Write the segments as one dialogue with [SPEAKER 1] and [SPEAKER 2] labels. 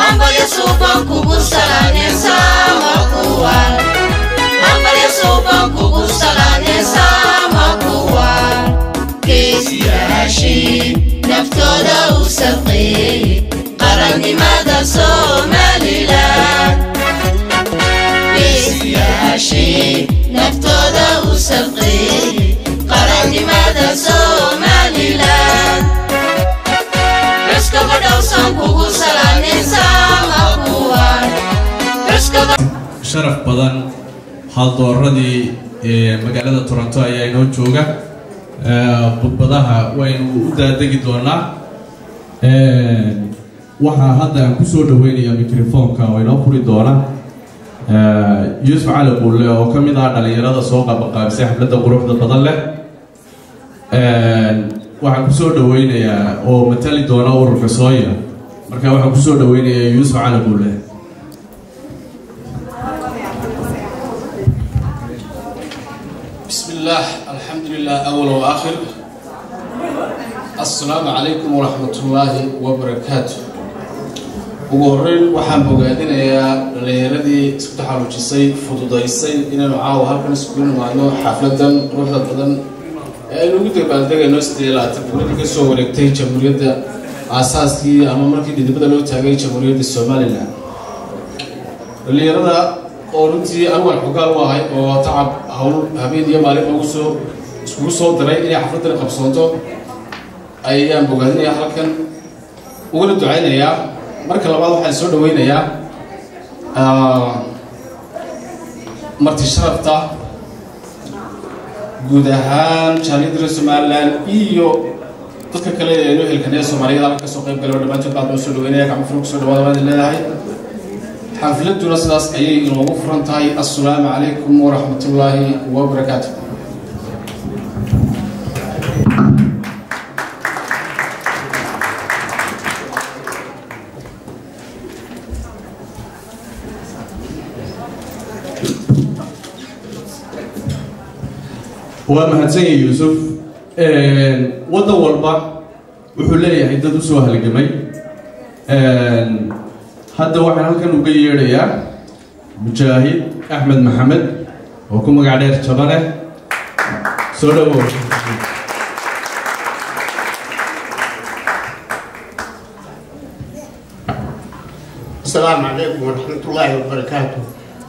[SPEAKER 1] hambalyo suuban kugu salaanaysaa makuwan hambalyo suuban kugu salaanaysaa makuwan geesiyaashii naftooda u safeeyey qarannimada somalilan geesiyaashii naftooda u safeeyey qarannimada somalilan cuskaba dhowsan kugu salaanaysaa makuwan cuskaba
[SPEAKER 2] sharaf badan haldooradii ee magaalada toronto ayaa inoo jooga Ee, khudbadaha waynu u daadegi doonaa Ee, waxaa hadda aan kusoo dhaweynayaa mikrofoonka oo inoo furi doona Ee, yuusuf cali qulle oo ka mid ah dhalinyarada soo qabaqaabisay xafladda quruxda badan leh Ee, waxaan kusoo dhaweynayaa oo matali doona ururka sooya marka waxaan kusoo dhaweynayaa yuusuf cali qulle
[SPEAKER 3] بسم الله الحمد لله أول وآخر السلام عليكم ورحمة الله وبركاته ugu horeyn waxaan bogaadinayaa dhallinyaradii isku taxalujisay fududaysay inaynu caawa halkan isugu nimaadno xafladan quruxda badan ee aynu ugu dabaaldegayno sidii labaatan guuradii ka soo wareegtay jamhuuriyadda aasaaskii ama markii dhidibada loo taagay jamhuuriyadda somalilan dhallinyarada oo runtii anigaan xogaal u ahay oo tacab hawl habeen iyo maalin ugu soo iskugu soo diray inay xafladdan qabsoonto ayaan bogaadinayaa halkan uguna ducaynayaa marka labaad waxaan soo dhaweynayaa ah, marti sharafta guud ahaan jaamiyadda somaliland iyo dadka kale ee noo helkanaya soomaaliyada halka kasoo qayb galay oo dhammaantood baan noo soo dhaweynaya gacmo furug soo dhawaada baad leedahay xafladuna sidaas ayay inoogu furan tahay assalaamu calaykum waraxmatullaahi wabarakaatu
[SPEAKER 2] waa mahadsanyahay yuusuf waddan walba wuxuu leeyahay dad usoo halgamay hadda waxaan halkan uga yeedhayaa mujaahid axmed maxamed oo ku magac dheer jabane soo dhawow
[SPEAKER 4] السلام عليكم ورحمة الله وبركاته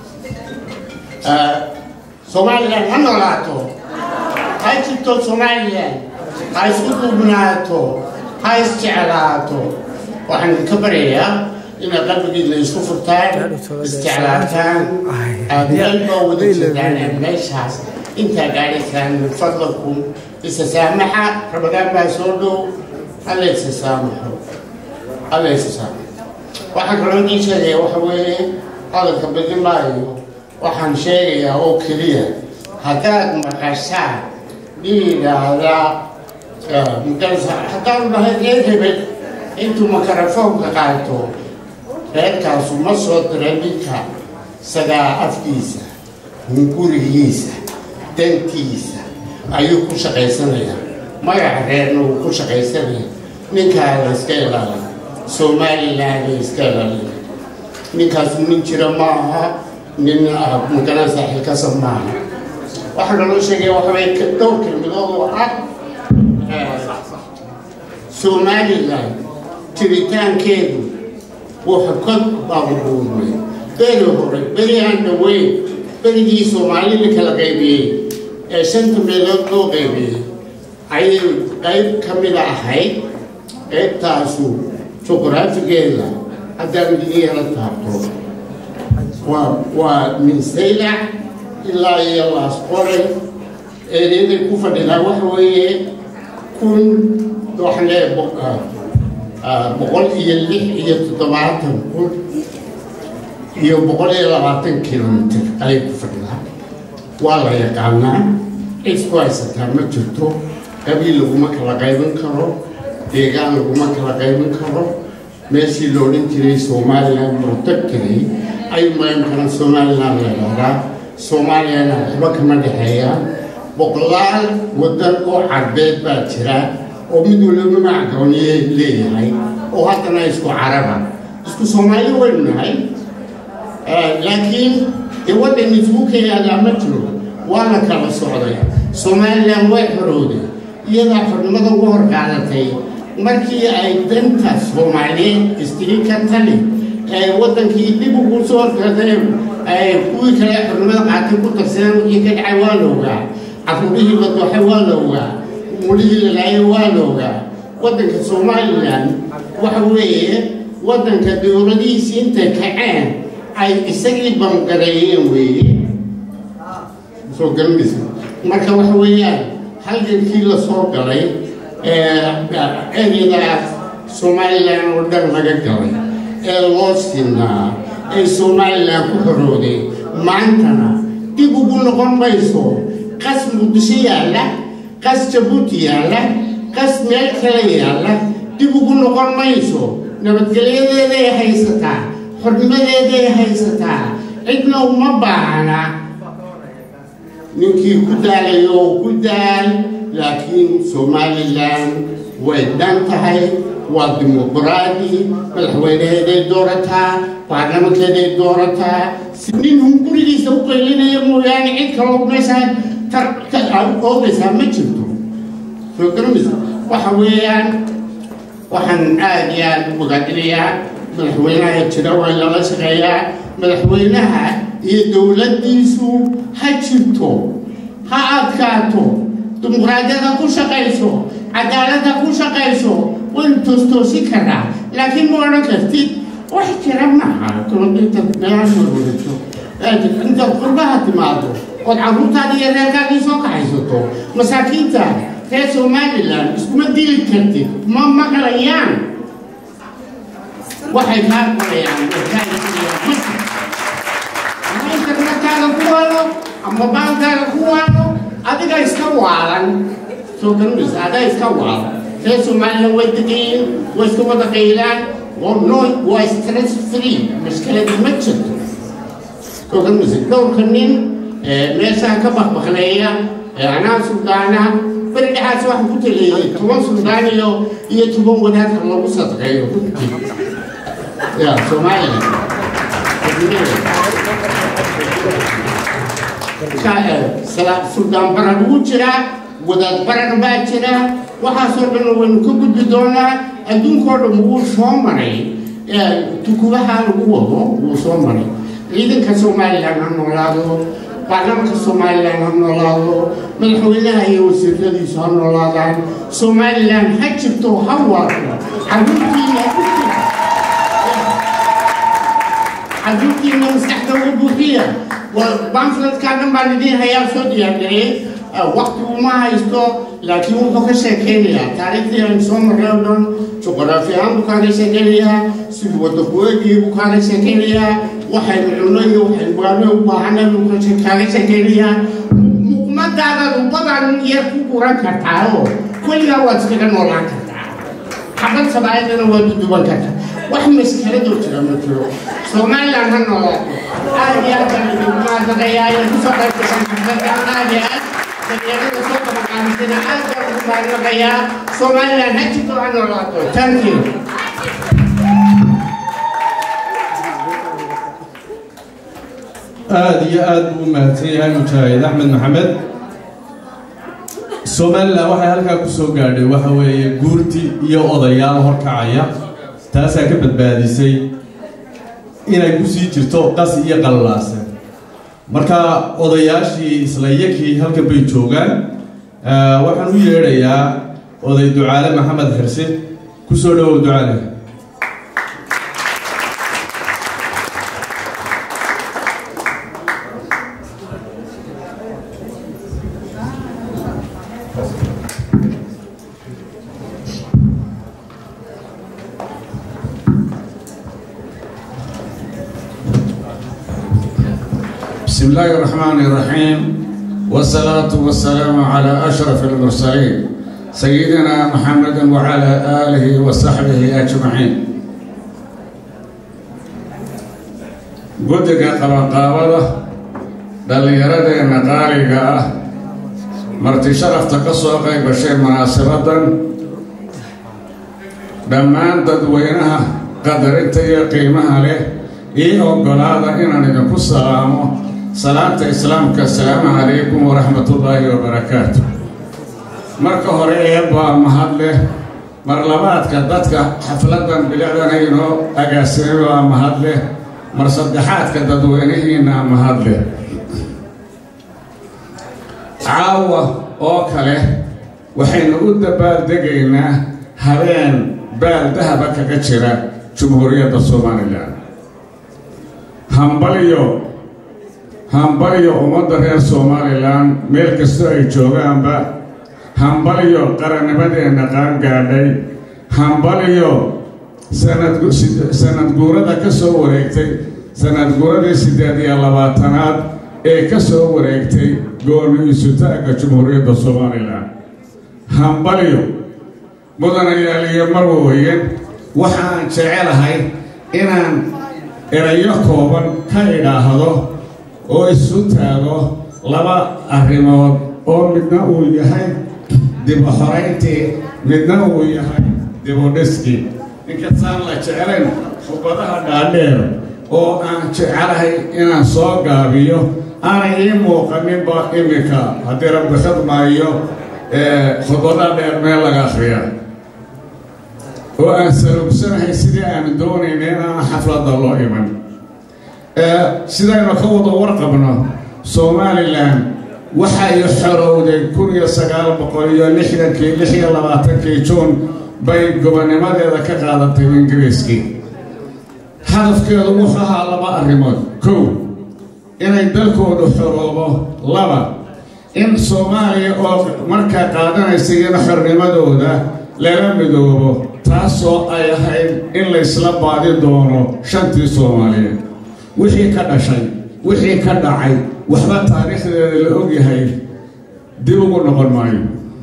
[SPEAKER 4] آه، سوماليلاند ha noolaato ha jirto somalilan ha isku duubnaato ha isjeclaato waxaan idinka baryayaa inaad qalbigiina isku furtaan isjeclaataan aad meelba wada jirtaan meeshaas intaa gaadhaysaan min fadlakum isa saamaxa rabadaan baa soo dhow alla isa saamaxo alla isa saamaxo waxaan kaloo idiin sheegaya waxa weeye hadalka bedin maayo waxaan sheegayaa oo keliya haddaad maqashaan dhiidaada mudarasa haddaanu dhahay reer hebel intuu makarafoonka qaato reerkaasu ma soo diray ninka isagaa afkiisa gurigiisa dantiisa ayuu ku shaqaysanayaa magaca reerna wuu ku shaqaysanaya ninkaa la iska ilaaliya somaliland la iska ilaaliya ninkaasu nin jira maaha nin magaranaysa xilkasa maaha waxaa kaloo sheegaya waxaway dhowr kelmadood oo ah somaliland jiritaankeedu wuxuu ka baabubuurmay beri hore beri aan dhaweyn berigii soomaalida kala qaybiyey ee shanta meelood loo qaybiyey ayay qayb ka mida ahayd qaybtaasu juqraafigeeda haddaan idin yara taabto waa waa minsaylac ilaa iyo laas qoray eedeeday ku fadhidaa waxa weeye kun waxaan leeyahay boqol iyo lix iyo toddobaatan kun iyo boqol iyo labaatan kilomitr ayay ku fadhidaa waa la yaqaanaa cid ku haysataa ma jirto qabiil laguma kala qaybin karo deegaan laguma kala qaybin karo meeshii la odhan jiray somaliland protectory ayuu maamkana somaliland la dhahdaa soomaaliyana waxba kama dhexeeyaan boqolaal waddan oo carbeed baa jira oo mid waliba magac gooniye leeyahay oo haddana isku caraba isku soomaali waynu nahay laakiin dee waddan isugu keenaadaa ma jiro waa la kala socday somalilan way xorowday iyadaa xornimada ugu hor qaadatay markii ay danta soomaaliyeed istiri ka tali ee waddankii dib ugu soo horgadeen ay kuwii kale xornimada qaatay ku darsadeen wixii ka dhacay waa la ogaa caruurihii la dooxay waa la ogaa mulihii la laayay waa la ogaa waddanka somalilan waxa weeye waddanka dowladihiisii intay kaceen ay isagii bangareeyeen weeye soo garanaysa marka waxa weeyaan halgankii la soo galay ereyadaas somalilan oo dhan laga galay ee loo sinaa ee somalilan ku xorooday maantana dib ugu noqon mayso qas muqdisho yaalla qas jabuuti yaalla qas meel kale yaalla dib ugu noqon mayso nabadgelyadeeday haysataa xornimadeeday haysataa cidna uma baahna ninkii ku daalayo oo ku daal laakiin somalilan way dhan tahay waa dimuqraadi madaxweyneheeday doorataa baarlamankeeday doorataa nin hungurigiisa u qaylinaya mooyaane cid kaloo meeshaa oogaysaa ma jirto soo garamaysa waxa weeyaan waxaan aada iyo aada u ogaadinayaa madaxweynaha jira waa lala shaqeeyaa madaxweynaha iyo dowladdiisu ha jirto ha adkaato dimuqraadiyada ku shaqayso cadaaladda ku shaqayso waynu toostoosi karaa laakiin ma odhan kartid wax jira maaha inta meelaha warwareegto intaad qurbaha timaado ood carruurtaada iyo reerkaadii soo kaxaysato masaakiinta reer somalilan iskuma dili kartid ma maqlayaan waxay kaa qorayaan ama internetkaaga ku waalo ama baalkaaga ku waalo adiga iska waalan soo garanaysa adaa iska waalan reer somalilan way degayiin way iska wada qaylaan no waa stress free mashkaladi ma jirto soo garanaysa dhowrka nin meeshaa ka bakbakleeya anaa suldaana beri dhexaas waxaan ku taleeyay toban suldaan iyo iyo toban wadaadka lagu sadqeeyo runtii ya somalilan suldaan baran ugu jiraa wadaad baran baa jira waxaasoo dhan waynu ka gudbi doonaa adduunkao dhan wuu soo maray tukubaha lagu wado wuu soo maray ciidanka somalilan ha noolaado baarlamanka somalilan ha noolaado madaxweynaha iyo wasiiradiisu ha noolaadaan somalilan ha jirto ha waato caruurtiina caruurtiina maskaxda uga buuxiya bamfletkaa dhan baan idiin hayaa soo diyaargariyey wakti uma haysto laakiin wuxuu ka sheekeynayaa taariikhdii aan soo marray oo dhan juqraafi ahaan buu kaaga sheekeynayaa sidii wadakuweegii buu kaaga sheekeynayaa waxaynu cunno iyo waxaynu baano u baahanay buu kaaga sheekeynayaa muqmadaadaadu badan yar ku guran kartaa oo weligaa waad iskaga noolaan kartaa xabad sabaayadana waad u duban kartaa wax maskaladoo jira ma jiro somalilan ha noolaato aad iyo aad baan idinku mahadnaqayaa inay kusoo qayb gashaan xafladan aad iyo aad dhalinyarada soo qabaqaamisana aad baan ugu mahadnaqayaa somalilan ha jirto ha noolaato thank you
[SPEAKER 2] aada iyo aada buu u mahadsan yahay mujaahid axmed maxamed somalilan waxay halkaa ku soo gaadhay waxa weeye guurti iyo odayaal horkacaya taasaa ka badbaadisay inay kusii jirto qas iyo qallaase marka odayaashii isla yakii halkan bay joogaan waxaan u yeedhayaa oday ducaale maxamed xirsi kusoo dhawow ducaale
[SPEAKER 5] بسم الله الرحمن الرحيم والصلاة والسلام على أشرف المرسلين سيدنا محمد وعلى آله وصحبه أجمعين قدك قبقابة دليردين قارقة مرتي شرف تقصوقي بشيء مناسبة دمان ددوينها qadarinta iyo qiimaha leh ii oggolaada inaan idinku salaamo salaanta islaamka asalaamu calaykum waraxmatullaahi wabarakaatu marka hore eebbaa mahad leh mar labaadka dadka xafladan bilicdana inoo agaasimay waa mahad leh mar saddexaadka dadweynihiina mahad leh caawa oo kale waxaynu u dabaaldegaynaa habeen baal dahaba kaga jira jumhuuriyadda somalilan hambalyo hambalyo ummadda reer somalilan meel kastoo ay joogaanba hambalyo qarannimadeenna qaangaadhay hambalyo sanad guurada ka soo wareegtay sanad guuradii siddeed iyo labaatanaad ee ka soo wareegtay gooni isutaagga jumhuuriyadda somalilan hambalyo mudanayaaliyo marwooyen waxaan jecelahay inaan erayo kooban ka idhaahdo oo isu taago laba arrimood oo midna uu yahay dibu xorayntii midna uu yahay dibudhiskii inkastaan la jeclayn khubadaha dhaadheer oo aan jecelahay inaan soo gaabiyo aanay ii muuqaninba iminka haddii rabbi khadmaayo khudbadaha dheer meel laga akhriya oo aan salugsanahay sidii aan doonayna inaan xafladda loo iman sidaynu ka wada warqabno somalilan waxay xorowday kun iyo sagaal boqol iyo lixdankii lix iyo labaatankii juun bay gobonnimadeeda ka qaadatay ingiriiskii hadafkeedu wuxuu ahaa laba arrimood kow inay dalkoodu xoroobo laba in soomaaliya oo markaa qaadanaysa iyana xornimadooda lala midoobo taasoo ay ahayd in laysla baadi doono shantii soomaaliyeed wixii ka dhashay wixii ka dhacay waxba taariikhdeeda la ogyahay dib ugu noqon maayo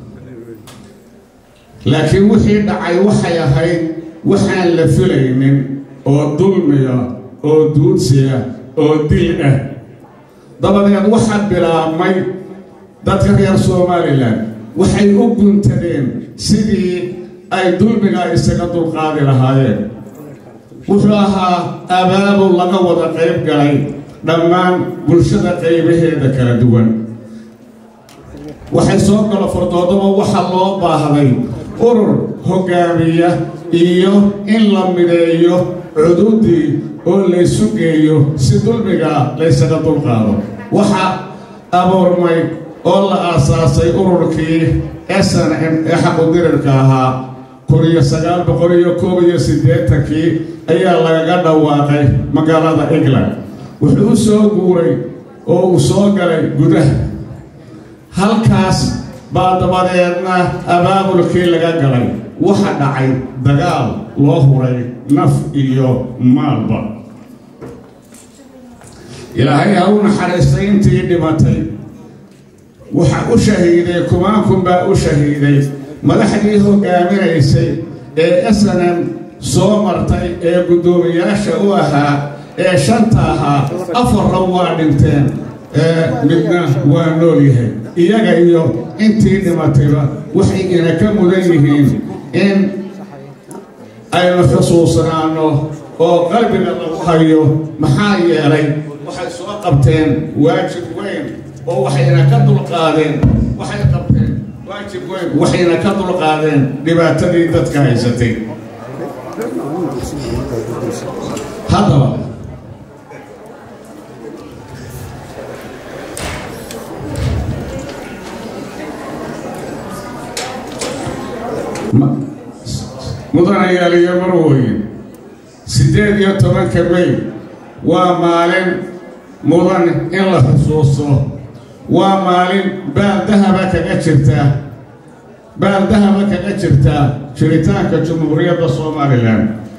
[SPEAKER 5] laakiin wixii dhacay waxay ahayd waxaan la filaynin oo dulmiya oo duudsiya oo dil ah dabadeed waxaa bilaabmay dadka reer somalilan waxay u guntadeen sidii ay dulmigaa isaga dulqaadi lahaayeen wuxuu ahaa abaabul laga wada qayb galay dhammaan bulshada qaybaheeda kala duwan waxay soo galo fardoodaba waxaa loo baahday urur hoggaamiya iyo in la mideeyo cududii oo laysu geeyo si dulmigaa laysaga dulqaado waxaa abuurmay oo la aasaasay ururkii s n m ee xaqudirirka ahaa kun iyo sagaal boqol iyo koob iyo siddeetankii ayaa lagaga dhawaaqay magaalada england wuxuu u soo guuray oo uu soo galay gudaha halkaas baa dabadeedna abaabulkii laga galay waxa dhacay dagaal loo huray naf iyo maalba ilaahay ha u naxariistay intii dhimatay waxa u shahiiday kumaankun baa u shahiiday madaxdii hoggaaminaysay ee snm soo martay ee guddoomiyaasha u ahaa ee shanta ahaa afarna waa dhinteen ee midna waa nool yahay iyaga iyo intii dhimatayba waxay ina ka mudan yihiin in aynu xusuusnaanno oo qalbiga lagu hayo maxaa yeelay waxay soo qabteen waajib weyn oo waxayna ka dulqaadeen waxay qabteen waajib weyn waxayna ka dulqaadeen dhibaatadii dadka haysatay haddaba mudanayaal iyo marwooyin siddeed iyo tobanka may waa maalin mudan in la xusuusto waa maalin baal dahaba kaga jirta baal dahaba kaga jirta jiritaanka jumhuuriyadda somalilan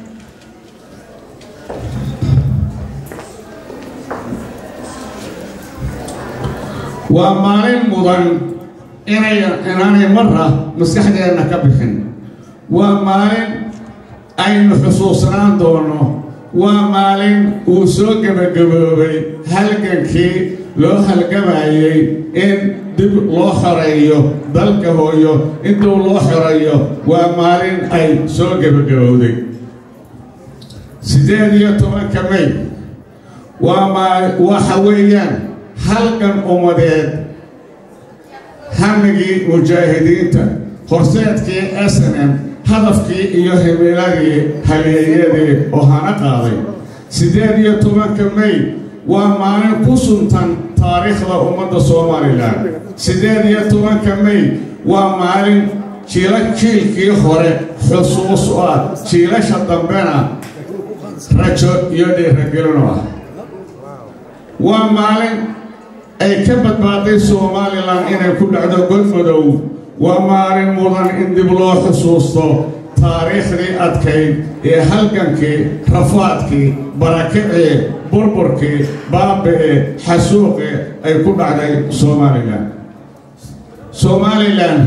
[SPEAKER 5] waa maalin mudan inay inaanay marra maskaxdeenna ka bixin waa maalin aynu xusuusnaan doono waa maalin uu soo gebagaboobay halgankii loo halgamayey in dib loo xoreeyo dalka hooyo intuu loo xoreeyo waa maalin ay soo gebagabowday siddeed iyo tobanka may waa maa waxa weeyaan halgan ummadeed hamigii mujaahidiinta horseedkii s n m hadafkii iyo himiladii haleeyadii oo hana qaaday siddeed iyo tobanka may waa maalin ku suntan taariikhda ummadda somalilan siddeed iyo tobanka may waa maalin jiila jiilkii hore xusuus u ah jiilasha dambena rajo iyo dhiiragelin u ah waa maalin ay ka badbaaday somalilan inay ku dhacdo godmadow waa maalin mudan in dib loo xusuusto taariikhdii adkayd ee halgankii rafaadkii barakicii burburkii baabi'ee xasuuqii ay ku dhacday somalilan somalilan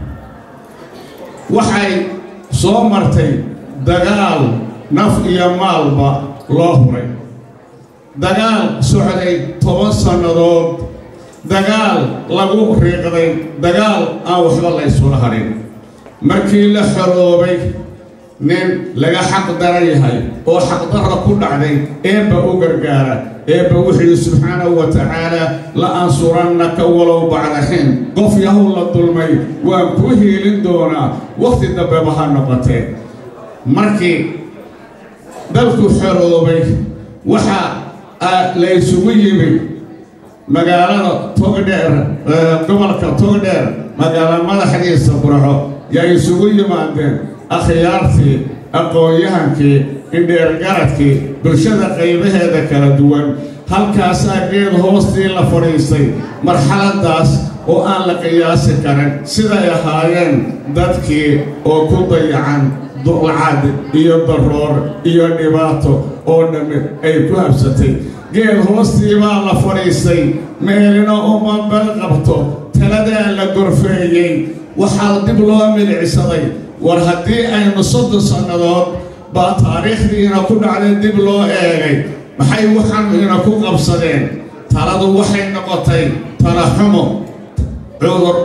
[SPEAKER 5] waxay soo martay dagaal naf iyo maalba loo huray dagaal socday toban sannadood dagaal lagu riiqday dagaal aan waxba la ysula hadhin markii la xoroobay nin laga xaq daran yahay oo xaqdarra ku dhacday eebba u gargaara eebba wuxuu subxaanahu wa tacaala la ansurannaka walow bacda xiin qof yahow la dulmay waan kuu hiilin doonaa wakhti dambeba ha noqotee markii dalku xoroobay waxaa la ysugu yimid magaalada togdheer gobolka togdheer magaalo madaxdiisa burco yaa isugu yimaadeen akhyaartii aqoon-yahankii indheergaradkii bulshada qaybaheeda kala duwan halkaasaa geed hoostii la fadhiistay marxaladdaas oo aan la qiyaasi karin siday ahaayeen dadkii oo ku dayacan ducad iyo daroor iyo dhibaato oo dhammi ay ku habsatay geed hoostii baa la fadhiistay meelina uma bal qabto taladaa la gorfeeyey waxaa dib loo milicsaday war haddii aynu soddon sannadood baa taariikhdiina ku dhacday dib loo eegay maxay waxaanu ina ku qabsadeen taladu waxay noqotay talaxumo cudur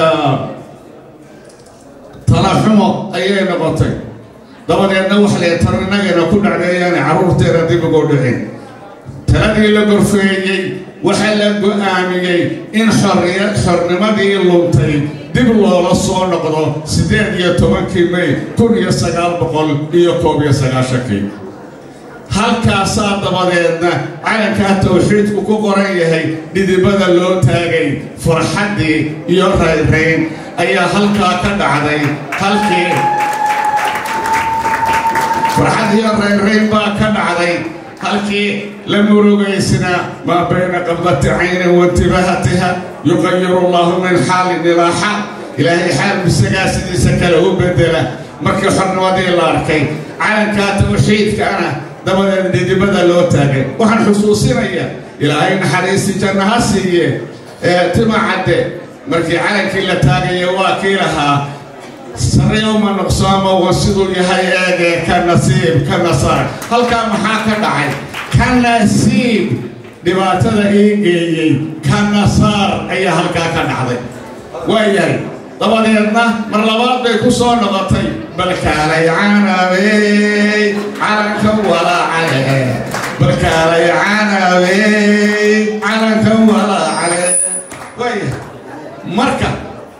[SPEAKER 5] talaxumo ayay noqotay dabadeedna wax lee tar innagana ku dhacdeeyaana carruurteena dib ugu dhicin taladii la gorfeeyey waxaa la go'aamiyey in xorriya xornimadii luntay dib loola soo noqdo siddeed iyo tobankii may kun iyo sagaal boqol iyo koob iyo sagaashankii halkaasaa dabadeedna calankaa tawxiidku ku qoran yahay dhidibada loo taagay farxaddii iyo rayrayn ayaa halkaa ka dhacday halkii farxad iyo rayrayn baa ka dhacday halkii la murugaysna maa bayna qabdati caynin waintibahatiha yuqayiru allahu min xaalin ilaa xaal ilaahay xaal bisagaa sidiisa kale u bedela markii xornimadii la arkay calankaa tawxiidkaana dabadeed dhidibada loo taagay waxaan xusuusinayaa ilaahay naxariisi janna ha siiye ee tima cadde markii calankii la taagaya waa kii lahaa sareyowma nuqsaamo wa siduu yahay eegee ka nasiib ka nasaar halkaa maxaa ka dhacay ka nasiib dhibaatada ii geeyey ka nasaar ayaa halkaa ka dhacday waayahay dabadeedna mar labaad bay ku soo noqotay balkaalay canabey calanka walaacale balkaalay canabey calanka walaacale waayahay marka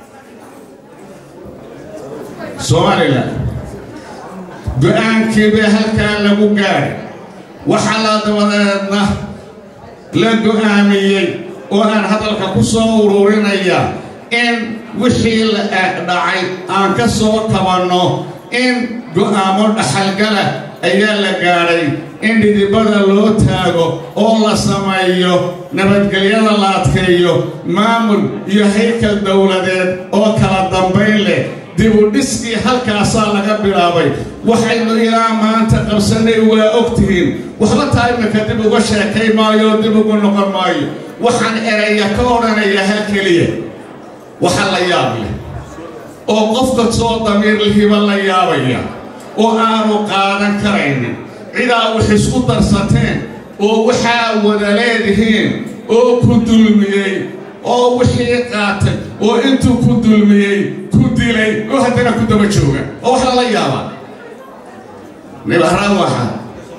[SPEAKER 5] somalilan go-aankii bay halkaa lagu gaadhay waxaa la dabadeedna la go-aamiyey oo aan hadalka ku soo ururinaya in wixii la dhacay aan ka soo kabanno in go-aamo dhaxalgala ayaa la gaadhay in dhidibada loo taago oo la sameeyo nabadgelyada la adkeeyo maamul iyo haykal dowladeed oo kala dambayn leh dibudhiskii halkaasaa laga bilaabay waxaynu ilaa maanta qabsannay waa og tihiin waxba taa imika dib uga sheekay maayo dib ugu noqon maayo waxaan eraya ka odhanaya hal keliya waxa la yaab leh oo qofka soo damiir lihiba la yaabaya oo aanu qaadan karaynin cidaa wax isku darsateen oo waxaa wada leedihiin oo ku dulmiyey oo wixii qaatay oo intuu ku dulmiyey ku dilay oo haddana ku daba jooga oo wax lala yaabaa nibarawaxa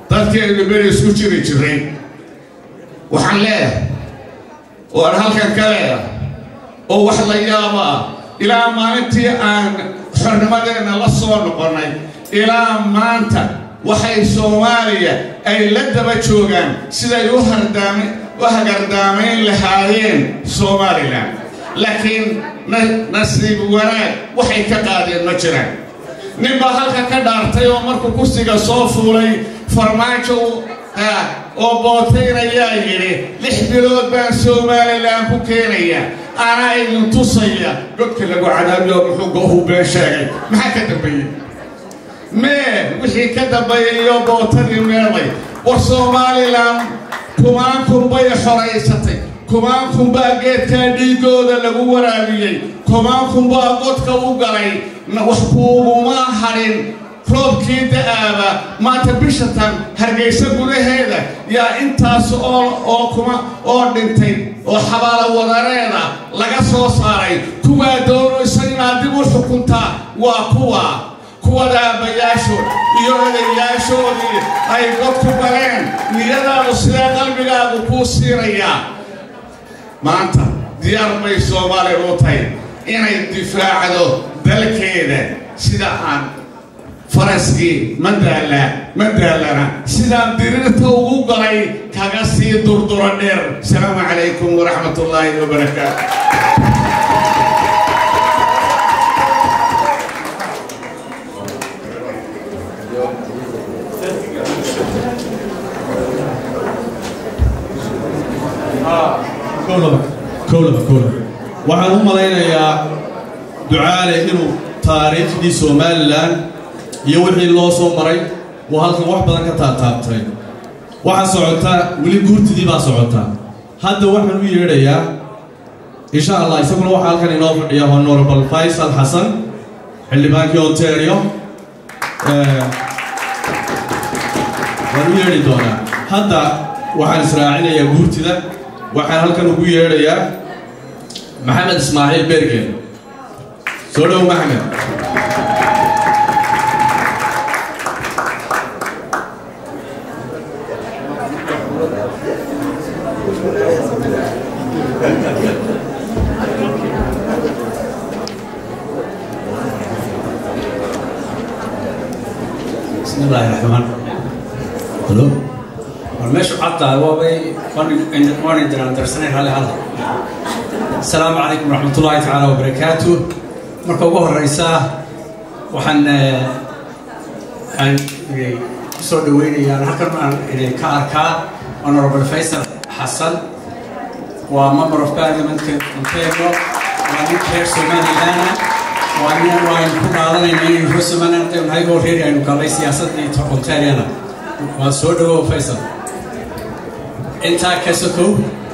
[SPEAKER 5] dadkii aynu beri isku jiri jiray waxaan leeyahay waan halkan ka leeyahay oo wax la yaabo ah ilaa maalintii aan xornimadeenna la soo noqonnay ilaa maanta waxay soomaaliya ay la daba joogaan siday u hardaam u hagardaamayn lahaayeen somalilan laakiin nasiib wanaag waxay ka qaadeen ma jiraan nin baa halka ka dhaartay oo markuu kursiga soo fuulay farmaajo oo bootaynayaa yidhi lix bilood baan somalilan ku keenaya anaa idin tusaya godka lagu cadaabiyo muxuu goohu been sheegay maxaa ka dambeeyey mee wixii ka dambeeyay iyo bootadii meelay war somalilan kumaan kunbay xoraysatay kumaan kunbaa geedkaa dhiigooda lagu waraabiyey kumaan kunbaa godka u galay wax kuuguma hadhin roobkii da'aaba maanta bishatan hargaysa gudaheeda yaa intaas oo oo kuma oo dhintay oo xabaalo wadareeda laga soo saaray kuwaa doonaysa inaad dib u xukuntaa waa kuwa kuwada aabbayaashood iyo odayaashoodii ay god ku galeen niyadaadu sidee qalbigaagu kuu siinayaa maanta diyaar bay soomaaliya u tahay inay difaacdo dalkeeda sida aan faraskii madaala madaalana sidaan dirirta ugu galay kaga sii durduro dheer asalaamu calaykum waraxmat ullaahi wabarakaatu
[SPEAKER 2] kowlaba kowlaba kowlaba waxaan u malaynayaa ducaale inuu taariikhdii somalilan iyo wixii loo soo maray uu halkan wax badan ka taataabtay waxaa socotaa weli guurtidii baa socotaa hadda waxaan u yeedhayaa insha allah isaguna waxaa halkan inoo fadhiya honorable faysal xasan xildhibaankii ontario waan u yeedhi doonaa hadda waxaan israacinayaa guurtida waxaan halkan ugu yeedhayaa maxamed ismaaciil bergen soo dhow maxamed
[SPEAKER 6] بسم الله الرحمن هلو والمشي حتى هو بي وانا دران درسنين هالي هذا السلام عليكم ورحمة الله تعالى وبركاته مركا ugu horeysa waxaan aan soo dhaweynayaan halkan aan ka arkaa honorable faysal xasan waa member of parliament ontario waa nin reer somaliland waa nin waan ku qaadanayna inaynu reer somaliland aynu nahay oo reeri aynu galnay siyaasadii ontariana waa soo dhawow faysal intaa ka sokow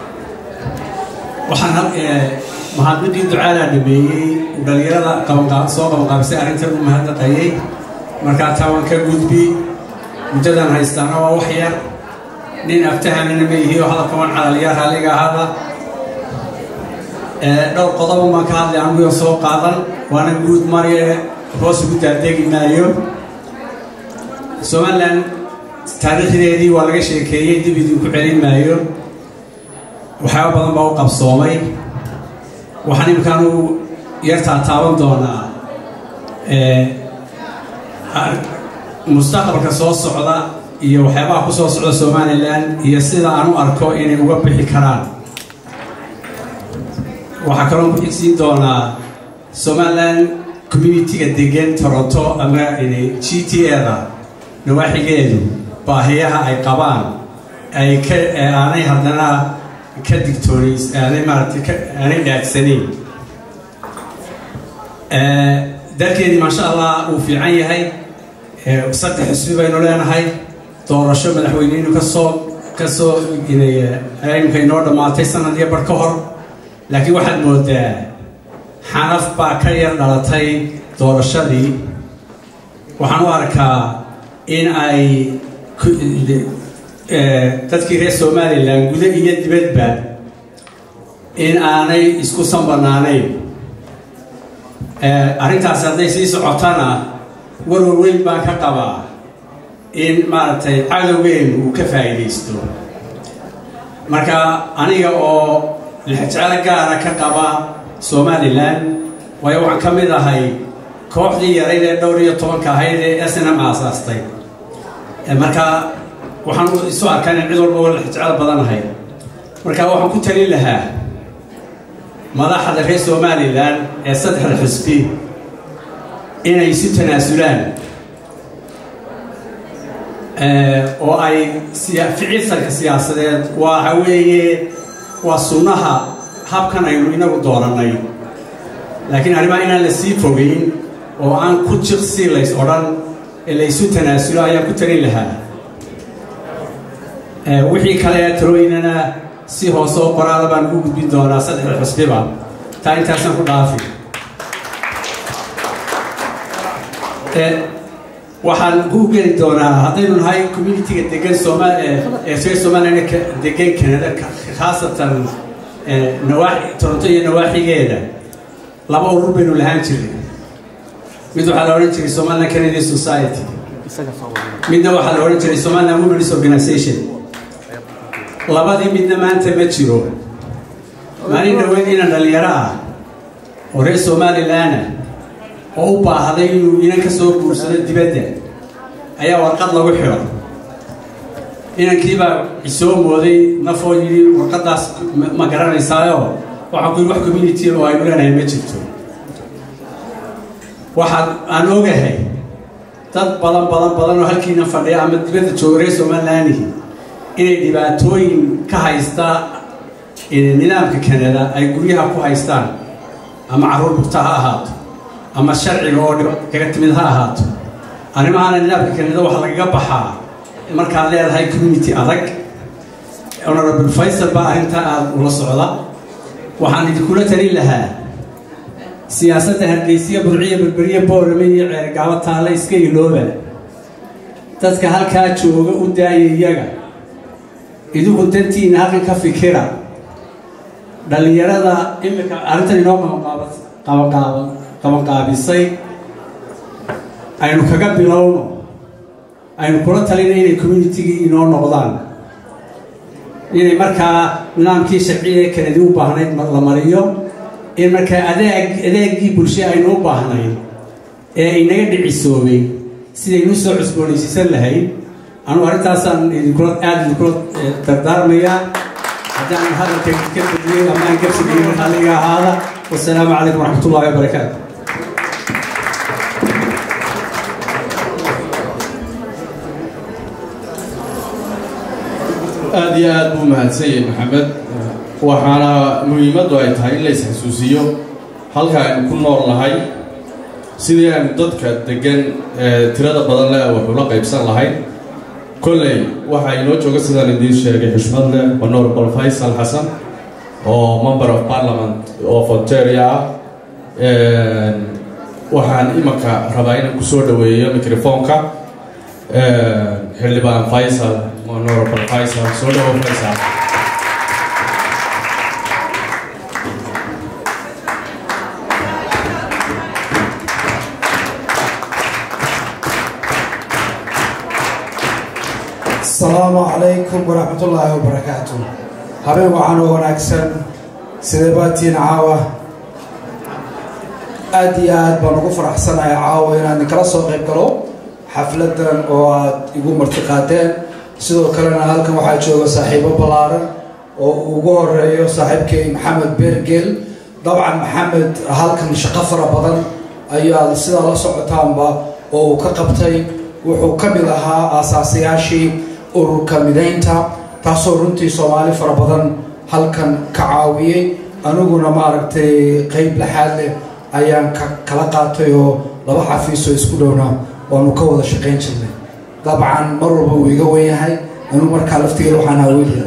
[SPEAKER 6] waxaan mahadnaqii ducaalaa dhameeyey dhalinyarada qabanqaab soo qabanqaabisay arrintan u mahadnaqayay markaa taa waan ka gudbi muddadan haystaana waa wax yar nin aftahanana ma yihi oo hadalka waan cadaliyaa raalliga ahaada dhowr qodob baan ka hadlay anigu soo qaadan waana guud marye hoos ugu daadegi maayo somaliland taariikhdeedii waa laga sheekeeyey dib idinku celin maayo waxyaaba badan baa u qabsoomay waxaan imikaanu yartaa taaban doonaa mustaqbalka soo socda iyo waxyaabaha ku soo socda somalilan iyo sida aan u arko inay uga bixi karaan waxaa kaloo ku xigsiin doonaa somaliland communitiga degan toronto ama g t a-da nawaaxigeedu baahiyaha ay qabaan ay ka aanay haddana ka digtoonays aanay maaragtay aanay dhaagsanayn dalkeedii maasha allah uu fiican yahay saddex xisbi baynu leenahay doorasho madaxweyneynu kasoo kasoo imika inoo dhammaatay sanad iyo bar ka hor laakiin waxaad moodaa xanaf baa ka yar dhalatay doorashadii waxaan u arkaa in ay dadkii reer somalilan guda iyo dibadba in aanay isku sanbanaanayn arrintaasi hadday sii socotana warwar weyn baan ka qabaa in maaragtay cadowgeenu uu ka faa'iidaysto marka aniga oo lixjecelo gaara ka qaba somalilan waayo waxaan ka mid ahay kooxdii yarayd ee dhowr iyo tobanka ahayd ee snm aasaastay marka waxaan isu arkaa in cid walba oo lixjecel badanahay marka waxaan ku talin lahaa madaxda reer somalilan ee saddexda xisbi inay isu tanaasulaan oo ay ficilsanka siyaasadeed waxa weeye waa sunnaha habkan aynu inagu doonannay laakiin arrimaha inaan la sii fogeyn oo aan ku jiqsi lays odhan ee la isu tanaasulo ayaan ku talin lahaa wixii kale ee talooyinana si hoose oo qoraada baan ugu gudbin doonaa saddexda xusbiba taa intaasaan ku dhaafi waxaan ku geli doonaa haddaynu nahay communitiga degan sooma ee reer somalilan degan canada khaasatan nawaaxi toronto iyo nawaaxigeeda laba urur baynu lahaan jiray mid waxaa la odhan jiray somaliland canadian society midna waxaa la odhan jiray somaliland women's organization labadii midna maanta ma jiro maalin dhaweyd inan dhalinyaro ah oo reer somalilanna oo u baahday inuu inan ka soo guursado dibadda ayaa warqad lagu xidho inankiibaa isoo mooday nafoo yidhi warqaddaas ma garanaysaayo waxaan ku yidhi wax community oo aynu leenahay ma jirto waxaan aan ogahay dad badan badan badan oo halkiina fadhiya ama dibadda jooga reer somalilandihi inay dhibaatooyin ka haysta nidaamka canada ay guryaha ku haystaan ama carruur bugta ha ahaato ama sharciga oo kaga timid ha ahaato arrimahaana nidaamka canada waxaa lagaga baxaa markaad leedahay community adag honorable faysal baa arrintaa aada ula socda waxaan idinkula talin lahaa siyaasadda hargeysiya burciya berberiya boorame iyo ceergaabo taalla iska ilooba dadka halkaa jooga u daaya iyaga idinku dantiina halkan ka fikira dhallinyarada imika arrintan inoo qabanqaaba qabanqaabisay aynu kaga bilowno aynu kula talina inay communitigii inoo noqdaan inay markaa nidaamkii sharciga ee kanadi u baahnayd la mariyo in markaa adeeg adeegii bulsha aynu u baahnayd ee inaga dhicisoobay sidaynu usoo cusboonaysiisan lahayd anugu arrintaasaan idinkula aada idinkula dardaarmayaa haddaan hadalka ka badiyey ama aan gabsigayin halliga ahaada wasalaamu calaykum waraxmat ullahi wabarakaatu
[SPEAKER 2] aada iyo aada buu mahadsan yahay maxamed waxaana muhiimaddu ay tahay in la is-xasuusiyo halka aynu ku nool nahay sidii aynu dadka degan ee tirada badan leh waxula qaybsan lahayn kolley waxaa inoo jooga sidaan idiin sheegay xushmad leh honorable faysal xasan oo member of parliament of ontaria ah waxaan imanka rabaa inaan kusoo dhaweeyo microfonka xildhibaan faysal honorable faysal soo dhawo faysal
[SPEAKER 7] asalaamu calaykum waraxmat ullaahi wabarakaatu habeen waxaan oo wanaagsan sidee baatiin caawa aada iyo aad baan ugu faraxsanahay caawa inaan idinkala soo qayb galo xafladan oo aad igu martiqaadeen sidoo kalena halkan waxaa jooga saaxiibo ballaaran oo uu ugu horeeyo saaxiibkay maxamed beergeel dabcan maxamed halkan shaqo fara badan ayaad sidaa la socotaanba oo uu ka qabtay wuxuu ka mid ahaa aasaasayaashii ururka midaynta taasoo runtii soomaali fara badan halkan ka caawiyey aniguna maaragtay qeyb laxaad leh ayaan ka kala qaatay oo laba xafiisoo isku dhowna waanu ka wada shaqayn jirnay dabcan mar walba uu iga wen yahay anigu markaa laftigeeda waxaan haweliya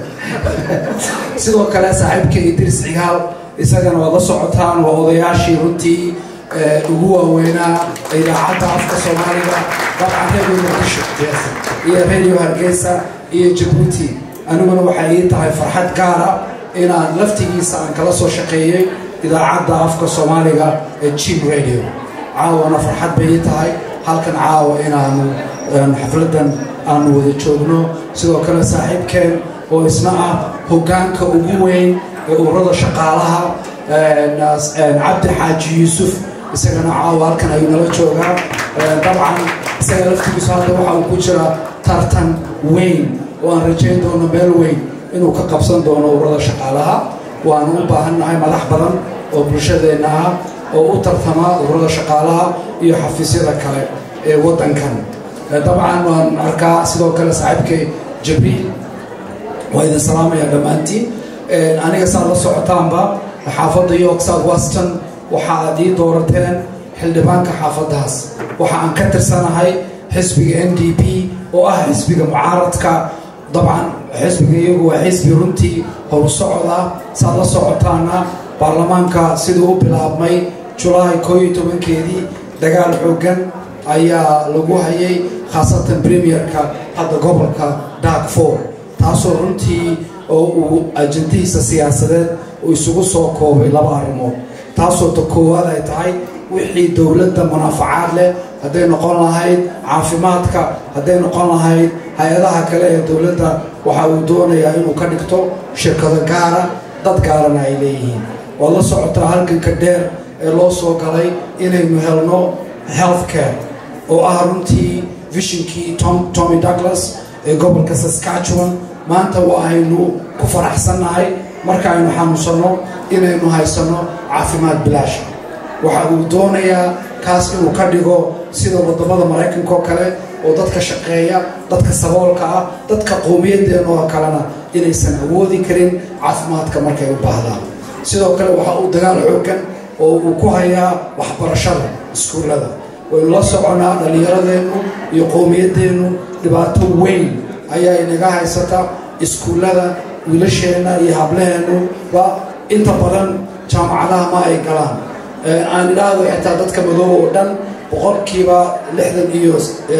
[SPEAKER 7] sidoo kale saaxiibkay idris cigaal isagana waad la socotaan waa odayaashii runtii ugu waaweynaa idaacadda afka soomaaliga dabcan radio muqdisho iyo radio hargeysa iyo jabuuti aniguna waxay ii tahay farxad gaara inaan laftigiisa aan kala soo shaqeeyey idaacadda afka soomaaliga ee jim radio caawana farxad bay ii tahay halkan caawa inaanu xafladan aanu wada joogno sidoo kale saaxiibkeen oo isna ah hoggaanka ugu weyn ee ururada shaqaalaha cabdi xaaji yuusuf isagana caawa halkan ayuu nala joogaa dabcan isaga laftigiisu hadda waxa uu ku jira tartan weyn oo aan rajayn doono meel weyn inuu ka qabsan doono ururada shaqaalaha waanu u baahannahay madax badan oo bulshadeenna ah oo u tartama ururada shaqaalaha iyo xafiisyada kale ee waddankan dabcan waan arkaa sidoo kale saaxiibkay jabriil waa idin salaamaya dhammaantiin aniga saad la socotaanba xaafadda york south weston waxa aad ii doorateen xildhibaanka xaafaddaas waxa aan ka tirsanahay xisbiga n d p oo ah xisbiga mucaaradka dabcan xisbiga iyagu waa xisbi runtii horu socda saad la socotaana baarlamaanka siduu u bilaabmay julaay koo iyo tobankeedii dagaal xooggan ayaa lagu hayay khaasatan premierka hadda gobolka darkfor taasoo runtii oo uu ajandihiisa siyaasadeed uu isugu soo koobay laba arrimood taasoo ta koowaad ay tahay wixii dowladda munaafacaad leh hadday noqon lahayd caafimaadka hadday noqon lahayd hay-adaha kale ee dowladda waxa uu doonayaa inuu ka dhigto shirkado gaara dad gaarana ay leeyihiin waad la socotaa halganka dheer ee loo soo galay inaynu helno health care oo ah runtii vishinkii tommy douglas ee gobolka saskatchewan maanta waa aynu ku faraxsannahay marka aynu xanuunsanno inaynu haysanno caafimaad bilaasha waxa uu doonayaa kaas inuu ka dhigo sida wadamada maraykanka oo kale oo dadka shaqeeya dadka saboolka ah dadka qowmiyadeen oo kalena inaysan awoodi karin caafimaadka markay u baahdaan sidoo kale waxa uu dagaal xoogan oo uu ku hayaa waxbarashada iskuullada waynu la soconaa dhallinyaradeennu iyo qowmiyadeennu dhibaato weyn ayaa inaga haysata iskuullada wiilasheenna iyo hablaheennu ba inta badan jaamacadaha ma ay galaan aan idhaahdo xitaa dadka madoob oo dhan boqolkiiba lixdan iyo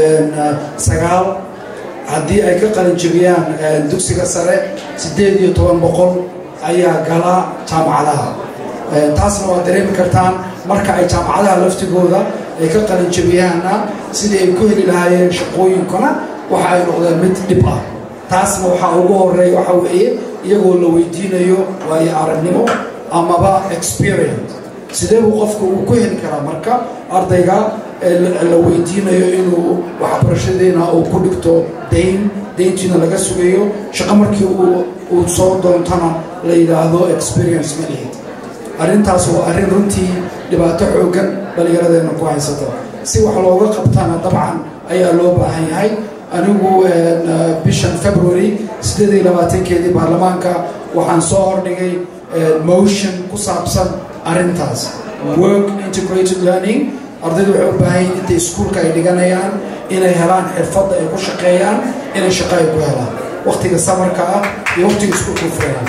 [SPEAKER 7] sagaal haddii ay ka qalinjabiyaan dugsiga sare siddeed iyo toban boqol ayaa gala jaamacadaha taasna waa dareemi kartaan marka ay jaamacadaha laftigooda ay ka qalinjabiyaanna sidii ay ku heli lahaayeen shaqooyinkuna waxa ay noqdeen mid dhib ah taasna waxaa ugu horeeya waxa weeye iyagoo la weydiinayo waayo aragnimo amaba experience sidee buu qofku uu ku heli karaa marka ardayga la weydiinayo inuu waxbarashadeena uu ku dhigto dayn dayntiina laga sugayo shaqo markii uu soo doontana la yidhaahdo experience ma lihid arrintaas waa arrin runtii dhibaato xooggan dhallinyaradeenna ku haysata si wax looga qabtana dabcan ayaa loo baahan yahay anigu bishan february siddeed iyo labaatankeedii baarlamaanka waxaan soo hordhigay motion ku saabsan arrintaas work integrated learning ardaydu waxay u baahan yihin intay iskuulka ay dhiganayaan inay helaan xirfadda ay ku shaqeeyaan inay shaqo ay ku helaan wakhtiga samarka ah iyo wakhtiga iskuulka u furayaan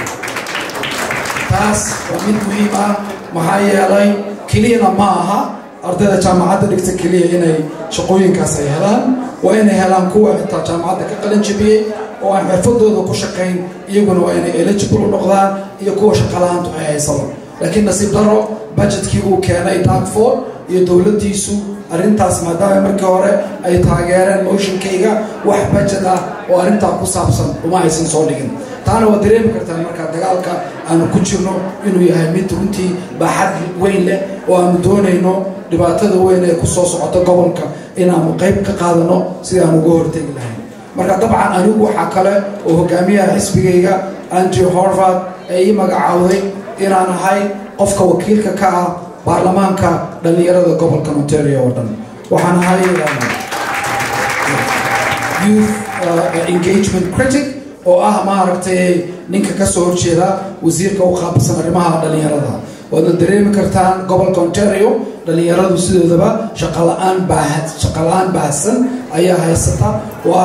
[SPEAKER 7] taas waa mid muhiim ah maxaa yeelay keliyana ma aha ardayda jaamacadda dhigta keliya inay shaqooyinkaas ay helaan waa inay helaan kuwa xitaa jaamacadda ka qalin jabiyey oo aan xirfadooda ku shaqayn iyaguna waa inay eligible u noqdaan iyo kuwa shaqalahaantu ay haysaba laakiin nasiib daro budgetkii uu keenay darkford iyo dowladdiisu arrintaas maadaama markii hore ay taageereen motionkayga wax budget ah oo arrintaa ku saabsan uma aysan soo dhigin taana waa dareemi kartaan markaa dagaalka aanu ku jirno inuu yahay mid runtii baaxad weyn leh oo aanu doonayno dhibaatada weyn ee ku soo socota gobolka inaanu qayb ka qaadano sidii aan uga hortegi lahayn marka dabcan anigu waxaa kale oo hogaamiyaha xisbigayga andrew horvard ee ii magacaawday inaan ahay qofka wakiilka ka ah baarlamaanka dhallinyarada gobolka ontario oo dhan waxaan ahay youth engagement critic oo ah maaragtay ninka ka soo horjeeda wasiirka u qaabilsan arrimaha dhallinyarada waadna dareemi kartaan gobolka ontario dhallinyaradu sidoodaba shaqala-aan baahad shaqala-aan baahsan ayaa haysata waa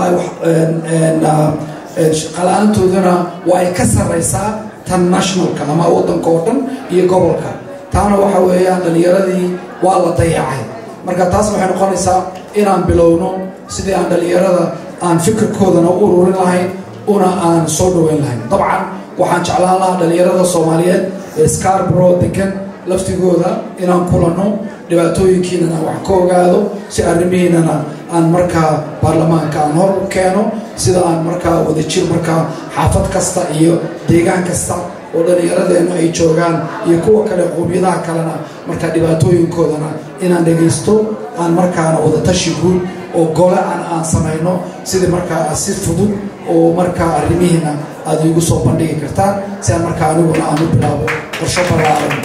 [SPEAKER 7] shaqala-aantooduna waa ay ka sarraysaa tan nationalka ama waddanka oo dhan iyo gobolka taana waxa weeyaan dhallinyaradii waa la dayacay marka taas waxay noqonaysaa inaan bilowno sidii aan dhallinyarada aan fikirkoodana u ururin lahayn una aan soo dhaweyn lahayn dabcan waxaan jeclaan lahaa dhallinyarada soomaaliyeed ee scarborough degan laftigooda inaan kulanno dhibaatooyinkiinana wax ka ogaado si arrimihiinana aan markaa baarlamaanka aan hor keeno sida aan markaa wadajir markaa xaafad kasta iyo deegaan kasta oo dhallinyaradeennu ay joogaan iyo kuwa kale qowmiyadaha kalena markaa dhibaatooyinkoodana inaan dhegaysto aan markaana wadatashi guud oo gole aan aan samayno sidii markaa si fudud oo markaa arrimihiina aad iigu soo bandhigi kartaan si aan markaa aniguna aan u bilaabo qorsho ballaaran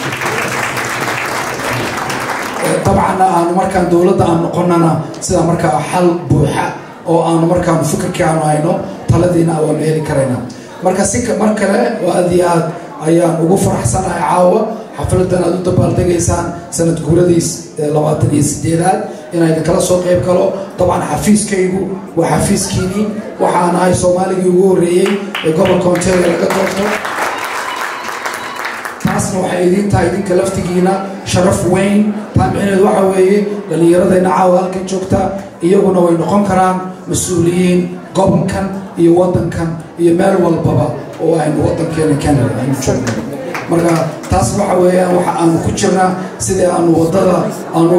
[SPEAKER 7] dabcanna aanu markaan dowladda aan noqonana sida markaa xal buuxa oo aanu markaanu fikirkii aanu hayno taladiina waanu heli karaynaa marka si mar kale oo aad iyo aad ayaan ugu faraxsanahay caawa xafladan aad u dabaaldegaysaan sanad guuradiis labaatan iyo sideedaad inaan idinkala soo qayb galo dabcan xafiiskaygu waa xafiiskiinii waxaan ahay soomaaligii ugu horreeyey ee gobolka ontario laga doorto taasna waxay idiin tahay idinka laftigiina sharaf weyn taa micneheedu waxa weeye dhallinyaradayna caawa halkan joogta iyaguna way noqon karaan mas-uuliyiin gobolkan iyo waddankan iyo meel walbaba oo aynu waddankeena canada aynu joogno marka taas waxa weeyaan waxa aanu ku jirnaa sidii aanu waddada aanu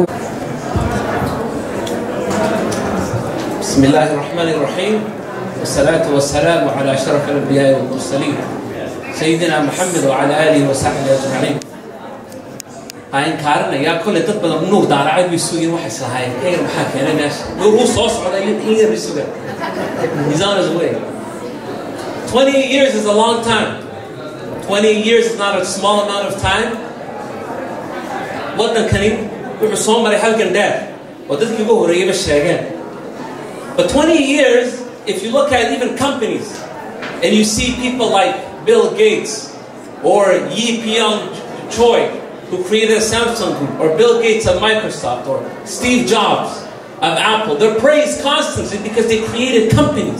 [SPEAKER 8] بسم الله الرحمن الرحيم والصلاة والسلام على أشرف الأنبياء والمرسلين سيدنا محمد وعلى آله وصحبه أجمعين هاين كارنا يا كل دد بدن نور دار عاد بيسوين واحد سهاي إيه محاك أنا ناس نور هو صوص على إيه بيسوين He's on his way 20 years is a long time 20 years is not a small amount of time waddan kani wuxuu soo maray halkan dheer oo dadkii ugu horreeyayba sheegeen But 20 years, if you look at even companies and you see people like Bill Gates or Yi Pyong Choi, who created Samsung Group, or Bill Gates of Microsoft, or Steve Jobs of Apple, they're praised constantly because they created companies.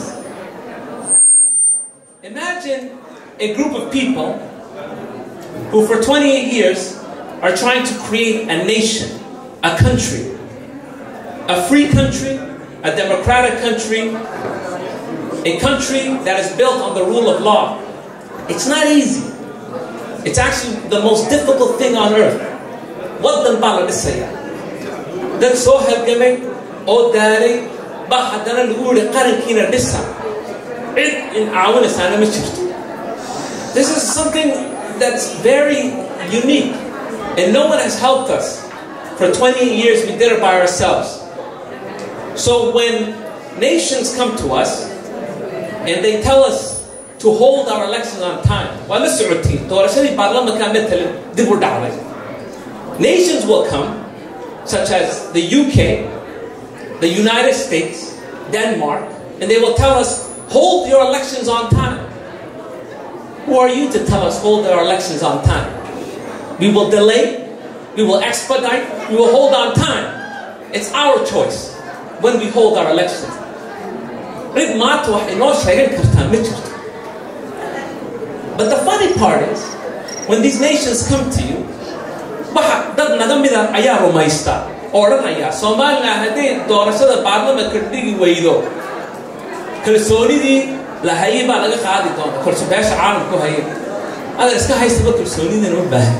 [SPEAKER 8] Imagine a group of people who, for 28 years, are trying to create a nation, a country, a free country a democratic country, a country that is built on the rule of law. It's not easy. It's actually the most difficult thing on earth. waddan baa la dhisaya dad soo halgamay oo daalay baa haddana lagu yihi qarankiina dhisa cid in caawinaysaana ma jirto this is something that's very unique and no one has helped us for 20 years we did it by ourselves So when nations come to us and they tell us to hold our elections on time, waa la socotiin doorashadii baarlamanka matalan dib u dhacday. Nations will come, such as the UK, the United States, Denmark, and they will tell us, hold your elections on time. Who are you to tell us hold our elections on time? We will delay, we will expedite, we will hold on time. It's our choice. when we hold our elections. cid maanta wax inoo sheegan kartaa ma jirto but the funny part is when these nations come to you waxa dad naga mida ayaa rumaysta oo odhanaya somalilan hadday doorashada baarlamanka dhigi weydo kalsoonidii la hayay baa laga qaadi doona korso beesha caalamku hayay adan iska haystaba kalsoonidina ma baahan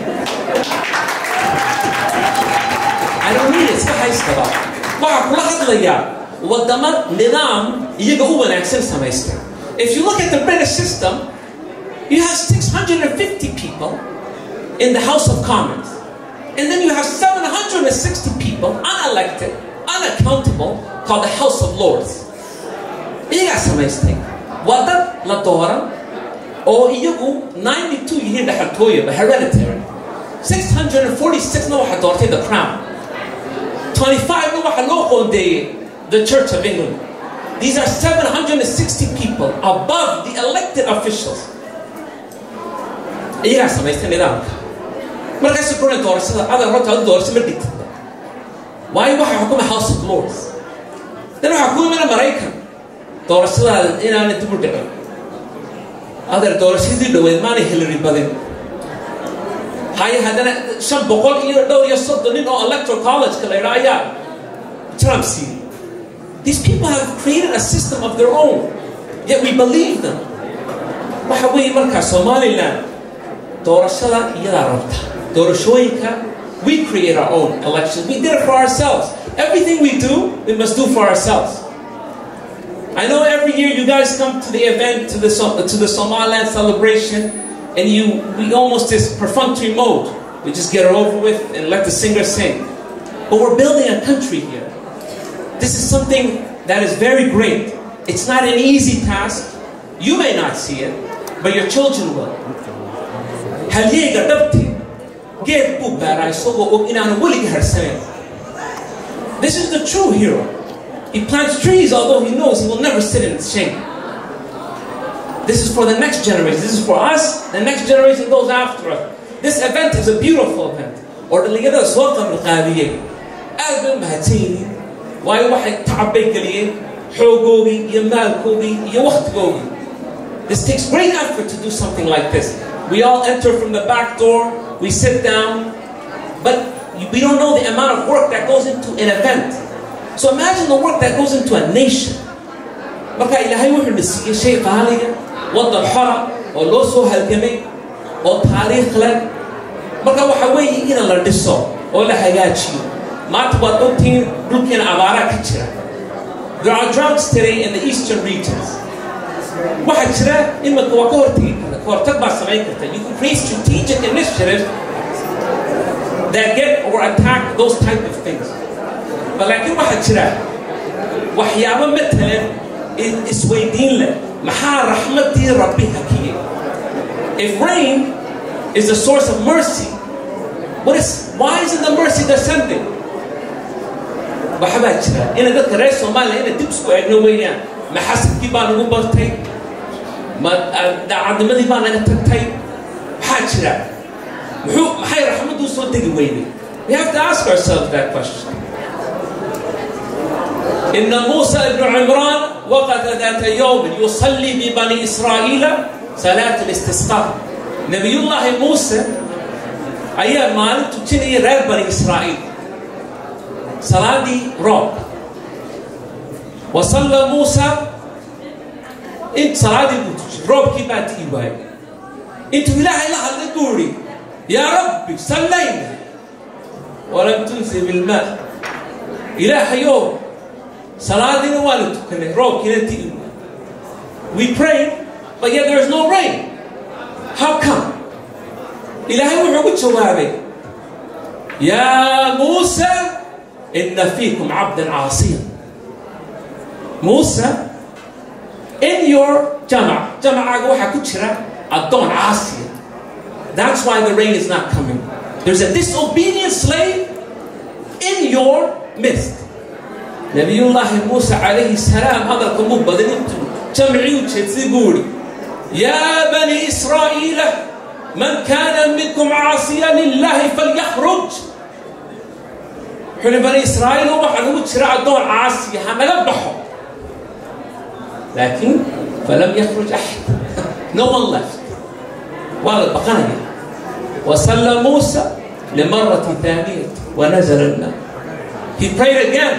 [SPEAKER 8] I don't need it, iska haystaba waxaa kula hadlayaa wadamo nidaam iyaga u wanaagsan samaystay if you look at the british system you have 650 people in the house of commons and then you have 760 people unelected unaccountable called the house of lords iyagaa samaystay waa dad la dooran oo iyagu 92 yihiin dhaxaltooyaba hereditary 646na waxaa doortay the crown 25 waxaa loo qoondeeyey the Church of England. These are 760 people above the elected officials. iyagaa samaystay nidaamka markaasuu kuna doorashada adar horta adu doorasho ma dhigta waayo waxaa xukuma house of lords dan waxaa ku imana maraykan doorashadaada inaana dib u dhicin adar doorashadii dhoweed maanay hillary badin haye haddana shan boqol iyo dhowr iyo soddon nin oo electoral college-ka la yidhaa ayaa trump siiyey these people have created a system of their own yet we believe them waxa weeye markaa somaliland doorashada iyadaa rabta Doroshoyinka, we create our own elections. We did it for ourselves. Everything we do, we must do for ourselves. I know every year you guys come to the event, to the, Som- to the Somaliland celebration, and you we almost this perfunctory mode. We just get it over with and let the singer sing. But we're building a country here. This is something that is very great. It's not an easy task. You may not see it, but your children will. Halyeyga dhabti geed buu baaraa isagoo og inaanu weligii harsaneyn. This is the true hero. He plants trees although he knows he will never sit in its shade. This is for the next generation. This is for us, the next generation goes after us. This event is a beautiful event. oo dhallinyarada soo qabanqaabiyey aad bay u mahadsan yihiin waayo waxay tacab bay geliyeen xoogoogii iyo maalkoogii iyo wakhtigoogii This takes great effort to do something like this. We all enter from the back door, we sit down, but we don't know the amount of work that goes into an event. So imagine the work that goes into a nation. marka ilaahay wuxuu na siiyey shay qaaliga waddan xora oo loo soo halgamay oo taariikh leh marka waxa weeye in la dhiso oo la hagaajiyo maanta waad ogtihiin dhulkeena abaaraa ka jira there are droughts today in the eastern regions waxaa jira iminka waa ka hortegi karta ka hortag baa samayn karta you can create strategic initiatives that get or attack those type of things but laakiin waxaa jira waxyaabo matalan isweydiin leh maxaa raxmadii rabbi hakiyey if rain is the source of mercy what is why isn't the mercy descending waxbaa jira ina dadka reer soomaaliya ina dib isku eegno weeyaan ma xasadkii baa nagu bartay ma daacadnimadii baa naga tagtay maxaa jira muxuu maxay raxmaddu soo degi weyday we have to ask ourselves that question إن موسى بن عمران وقت ذات يوم يصلي ببني إسرائيل صلاة الاستسقاء نبي الله موسى أيام ما تتني رب بني إسرائيل صلاة روب وصلى موسى انت صلاة روب كيبات إيواي انت إله إله اللي يا ربي صلينا ولم تنزل بالماء إله يوم salaadiina waa la tukanay roobkiina ti we prayed but yet there is no rain how come ilaahay wuxuu ku jawaabay yaa muusa ina fiikum cabdan caasiya muusa in your jamac jamacaaga waxaa ku jira addoon caasiya that's why the rain is not coming there's a disobedient slave in your midst نبي الله موسى عليه السلام هذا القنبوب بدنيته جمعي وتشتسيبوري يا بني إسرائيل من كان منكم عاصيا لله فليخرج حين بني إسرائيل هم حنوت شراع الدول عاصية هنلبحهم لكن فلم يخرج أحد no one left وهذا بقايا وصلى موسى لمرة ثانية ونزل الماء he prayed again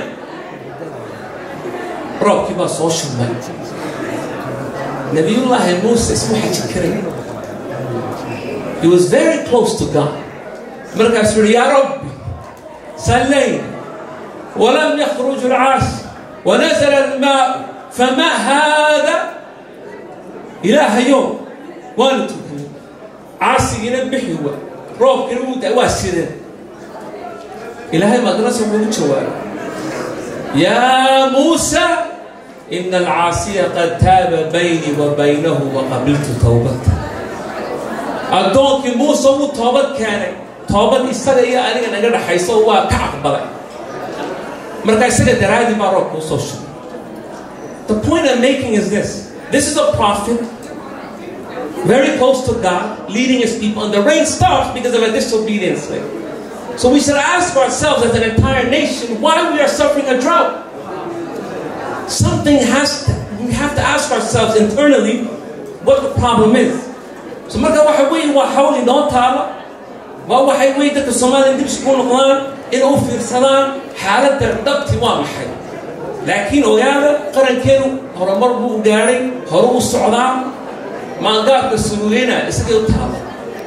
[SPEAKER 8] roobkii baa soo shumay nabiyullaahi muuse isma xaji karay he was very close to god markaasuu yihi yaa rabbi sallayna walam yakhruj alcaasi wanazala almaau fama haada ilaahayo waanu tukanay caasigiina bixi wa roobkiina wuu da waa sideen ilaahay madrasa wuxuu u jawaabay يا موسى إن العاصي قد تاب بيني وبينه وقبلت توبته أدونك موسى مو توبت كان توبت إستغى يا أنا أنا قد حيصو وكعب بلا مركا إستغى درادي ما روك موسى The point I'm making is this this is a prophet very close to God leading his people and the rain stops because of a disobedience So we should ask ourselves as an entire nation why we are suffering a drought. Something has to, we have to ask ourselves internally what the problem is. So marka waxa weeye waa hawl inoo taala waa waxay weeye dadka Soomaaliya dib isku noqdaan in u fiirsadaan xaaladda dhabti waa maxay laakiin ogaada qarankeenu horumar buu gaadhay hore u socdaa maangaabka surugeena isagay u taala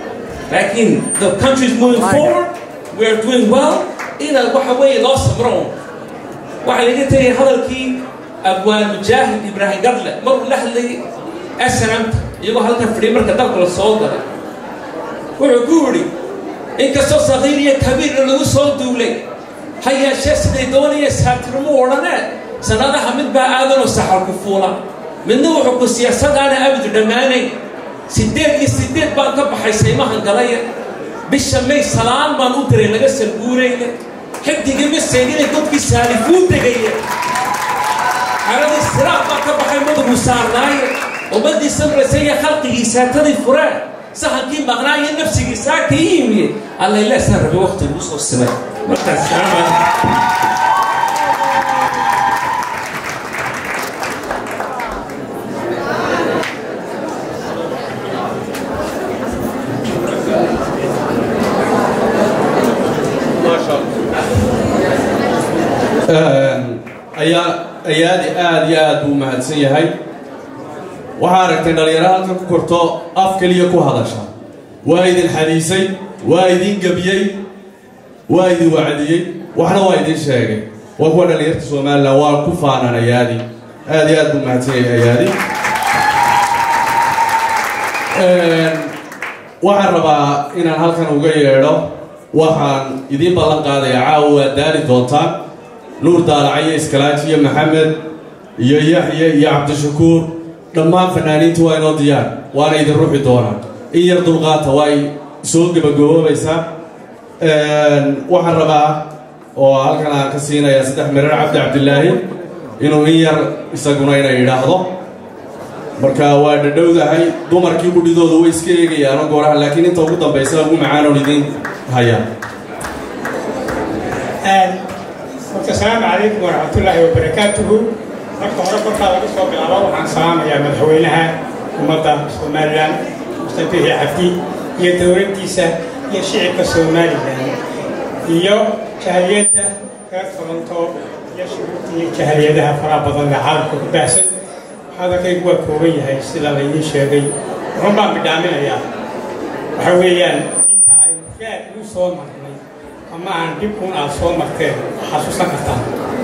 [SPEAKER 8] laakiin the country is moving forward we are doing well ina waxa weeye loo samro waxaa laga tegay hadalkii abwaan mujaahid ibraahim gadle maruu la hadlayay snmta iyagoo halkan fadhiya marka dalka la soo galay wuxuu ku yidhi inkastoo saqiir iyo kabiirna lagu soo duulay ha yeeshee siday doonaya saabtirmo odhanee sanadaha mid baa aadanoo saxarku fuula midna wuxuu ku siyaasadaana abid dhammaanayn siddeed iyo siddeed baan ka baxay saymahan galaya bisha may salaan baan u diray laga salguurayna xigdigii maseydinay godkii saalifuu degaya xaladii siraaq baa ka baxay madagu saarnaaye ummaddii samraysa iyo khalqigii saatadii fureen sahankii maqnaa iyo nafsigii saaka ii yimiye allayleesaa rabi waqti lagu soo simay markaas salaam
[SPEAKER 2] ayaa ayaadi aada iyo aad buu mahadsan yahay waxaa aragtay dhalinyaro halka ku korto af keliya ku hadasha waa idin xadiisay waa idin gebiyey waa idin wacdiyey waxna waa idin sheegay waa kuwa dhalinyarta somalilan waa ku faanaan ayaadi aada iyo aad buu mahadsan yahay ayaadi waxaan rabaa inaan halkan uga yeedho waxaan idiin ballan qaadaya caawa waad daali doontaan nuur daalacayo iskalaaji iyo maxamed iyo yaxye iyo cabdishakuur dhammaan fanaaniinta waa inoo diyaar waana idin ruxi doonaa in yar dulqaata waa ay soo gebagaboobaysaa waxaan rabaa oo halkan aan ka siinayaa saddex mirar cabdi cabdilaahi inuu in yar isaguna inay idhaahdo marka waa dhadhowdahay dumarkii gudhidoodu way iska eegayaano gooraha laakiin inta ugu dambaysa ugu macaanoon idiin hayaa
[SPEAKER 9] horta asalaamu calaykum waraxmatullaahi wabarakaatuhu marka hore korkaa laga soo bilaabo waxaan salaamayaa madaxweynaha ummadda somalilan mustabiixi cabdi iyo dowladdiisa iyo shicibka somalilan iyo jahaliyadda reer toronto iyo shuruurta iyo jahaliyadaha faraha badan ee caalamka ku baahsan hadalkaygu waa kooban yahay sida laydiin sheegay wuxuun baan bidhaaminayaa waxa weeyaan inta aynu raad ugu soo marnay ama aan dhib un aad soo marteen xasuusan kartaan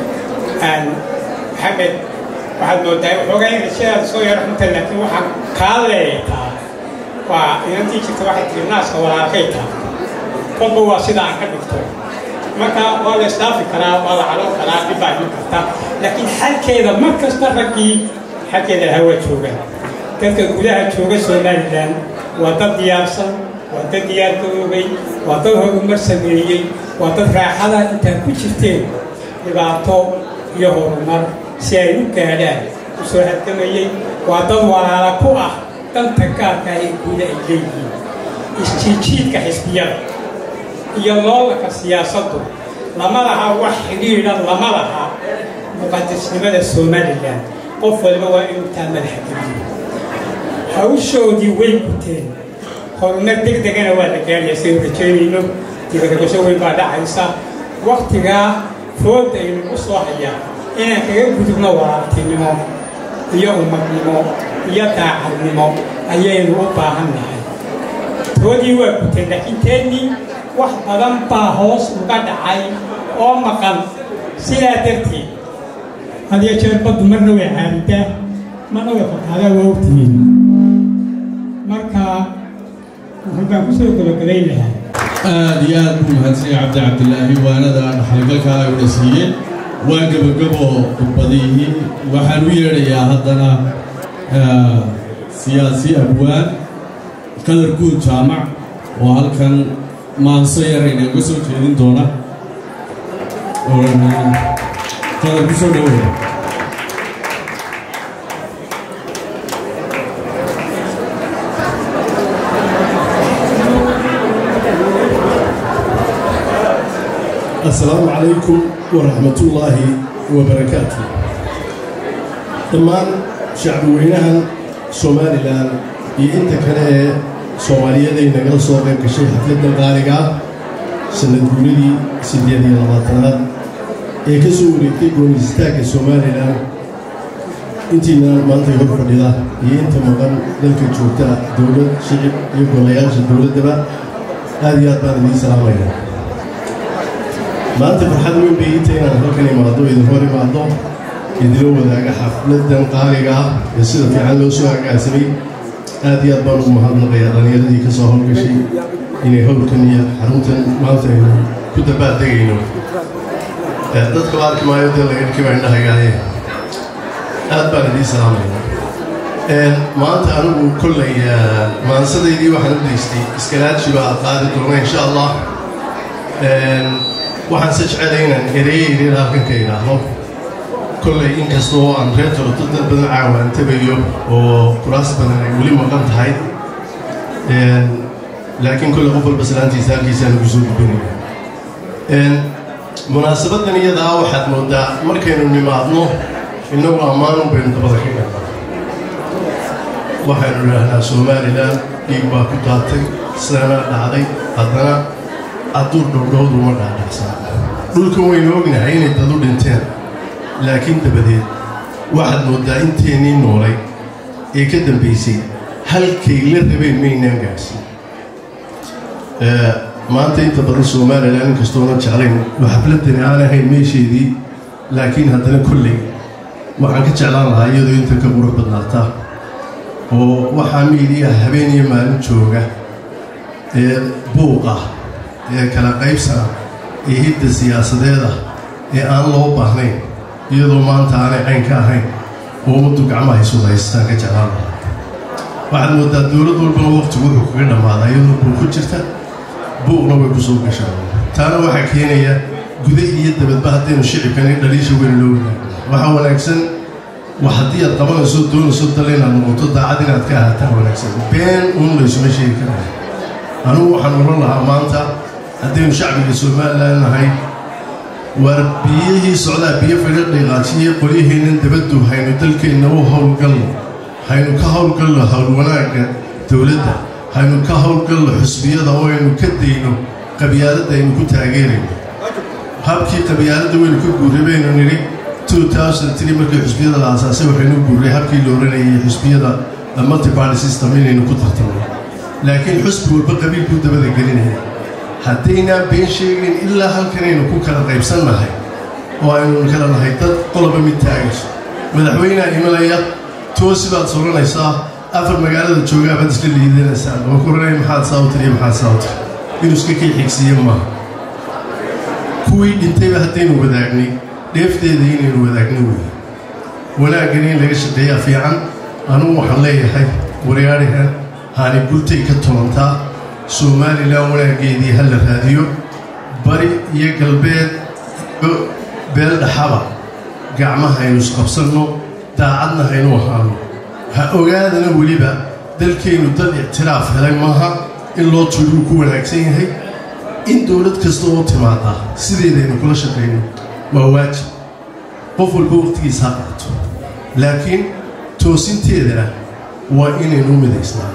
[SPEAKER 9] maxamed waxaad moodaa waxoogaa in rajadaada soo yaro xunta laakiin waxaan kaa leeyataa waa inantii jirta waxay tiri naaska walaalkay taa kolba waa sida aan ka dhigto marka waa la isdhaafi karaa waa la cadon karaa dhib baa iman karta laakiin xalkeeda mar kasta raggii xalkeeda lahaa waa joogaan dadka gudaha jooga somalilan waa dad diyaarsan waa dad diyaar garoobay waa dad horumar sameeyey waa dad raaxada intaad ku jirteen dhibaato iyo horumar si ay u gaadhaan u soo halgamayey waa dad walaala ku ah danta gaarka ee guuda ay leeyihiin isjiijiidka xisbiyada iyo loolanka siyaasaddu lama laha wax xidhiidha lama laha muqadisnimada somalilan qof waliba waa inuu taa madaxa geliyo hawshoodii way guteen horumar deg degana waa la gaaraya saynu rajaynayno dibadabasho weyn baa dhacaysa waktigaa fooda aynugu soo hayaa inaan kaga gudubno walaaltinimo iyo ummadnimo iyo daacadnimo ayaynu u baahan nahay toodii waa guteen laakiin teennii wax badan baa hoos uga dhacay oo maqan sidaa darteed hadiyo jeer baddu marna way caaridaa marna way fataadaa waa ogtihiin marka wuxuu baan ku soo gabagabayn lahaa
[SPEAKER 2] aada iyo aad buu mahadsanya cabdi cabdilaahi waanada dhaxalgalka ay una siiyeen waa gebagabo khudbadihii waxaan u yeedhayaa haddana siyaasi abwaan qadar guud jaamac oo halkan maanso yarayna uga soo jeedin doona qadar ku soo dhaweeya
[SPEAKER 10] السلام عليكم ورحمة الله وبركاته dhammaan shacbiweynahan somalilan iyo inta kale ee soomaaliyaday nagala soo qayb gashay xafladdan qaaliga ah sanad guuladii siddeed iyo labaatanaad ee ka soo wareegtay goonistaagga somalilan intiina maanta hor fadhida iyo inta maqan dalka joogta dowlad shicib iyo golayaasha dowladdaba aad iyo aad baan idiin salaamaya maanta farxad weyn bay ii tahay inaan halkan imaado idin hor imaado idinla wadaaga xafladan qaaliga ah ee sida fiican loo soo agaasimay aad iyo aad baan ugu mahadnaqayaa dhallinyaradii ka soo howlgashay inay howlkan iyo xaruntan maanta aynu ku dabaaldegayno dadka la arki maayo dee laga dhiki baa indhahayaaye aad baan idiin salaamaya maanta anigu kollay maansadaydii waxaan u daystay iskalaaji baa qaadi doona insha allah waxaan se jecelay inaan ereye yaryar halkan ka idhaahdo kollay inkastoo aan reer toroto dad badan caawaan tabayo oo kuraas badan ay weli maqan tahay laakiin kolley qof walba salaantiisa halkiisaan ugu soo gudbinaya munaasabadan iyadaa waxaad moodaa markaynu nimaadno innagu ammaanun baynu dabada ka galnaa waxaynu idhaahnaa somalilan dhiig baa ku daatay sidanaa dhacday haddana adduur dhowdhowduma dhaadhacsan dhulkan waynu ognahay inay dadu dhinteen laakiin dabadeed waxaad moodaa inteennii noolay ee ka dambaysay halkay la rabeen maynaan gaadhsiin maanta inta badan somalilan inkastoonan jeclayn oo xafladani aan ahayn meesheedii laakiin haddana kolley waxaan ka jeclaan lahaa iyadoo intan ka qurux badnaata oo waxaa miidiyaha habeen iyo maalin jooga ee buuqa ee kala qaybsana ee hidda siyaasadeeda ee aan loo baahnayn iyadoo maanta aanay cayn ka ahayn oo ummaddu gacmaha isu haystaan ka jeclaan lahaa waxaad moodaa dowlad walbana waqtigu wuxuu kaga dhammaadaa iyadoo buuq ku jirta buuqna way ku soo gashaan taana waxaa keenaya guda iyo dabadba haddaynu shicibkani dhaliisha weyn loo wadaagno waxaa wanaagsan wax haddii aad qabanayso doonayso dal inaad noqoto daacad inaad ka ahaataa wanaagsan been uun laysuma sheegi karaya anugu waxaan oran lahaa maanta haddaynu shacbiga somalilan nahay waar biyihii socdaa biyo fidha dhiiqaajiye qolyaheennan dabaddu haynu dalkeenna u howlgalno haynu ka howlgalno howl wanaagga dowladda haynu ka howlgalno xusbiyada oo aynu ka dayno qabyaaladda aynu ku taageerayno habkii qabyaaladda waynu ka guurray baynu nidhi markii xusbiyada la aasaasay waxaynu guurray habkii la oranayay xusbiyada multiparty system inaynu ku tartamno laakiin xusbi walba qabiil buu dabada gelinaya haddaynaan been sheegayn ilaa halkanaynu ku kala qaybsannahay oo aynu kala nahay dad qoloba mid taagayso madaxweyneha imanaya toosi baad soranaysaa afar magaalada joogaa baad iska liidanaysaa oo kuranay maxaad saawtir iyo maxaad saawtir inuu iska kii xigsiiye maaha kuwii dhintayba haddaynu wadaagnay dheefteeda inaynu wadaagno weeye wanaaggan in laga shaqeeyaa fiican anugu waxaan leeyahay waryaadhahan haani gultay ka tolantaa somalilan wanaaggeedii ha la raadiyo bari iyo galbeed iyo beel dhaxaba gacmaha aynu isqabsanno daacadna haynu ahaano ha ogaadana weliba dalkeennu dal ictiraaf helay maaha in loo tuuruu ku wanaagsan yahay in dowlad kasta oo timaada sideedaynu kula shaqayno waa waajib qof walba waqtigiisa ha qaato laakiin toosinteedana waa inaynu midaysnaano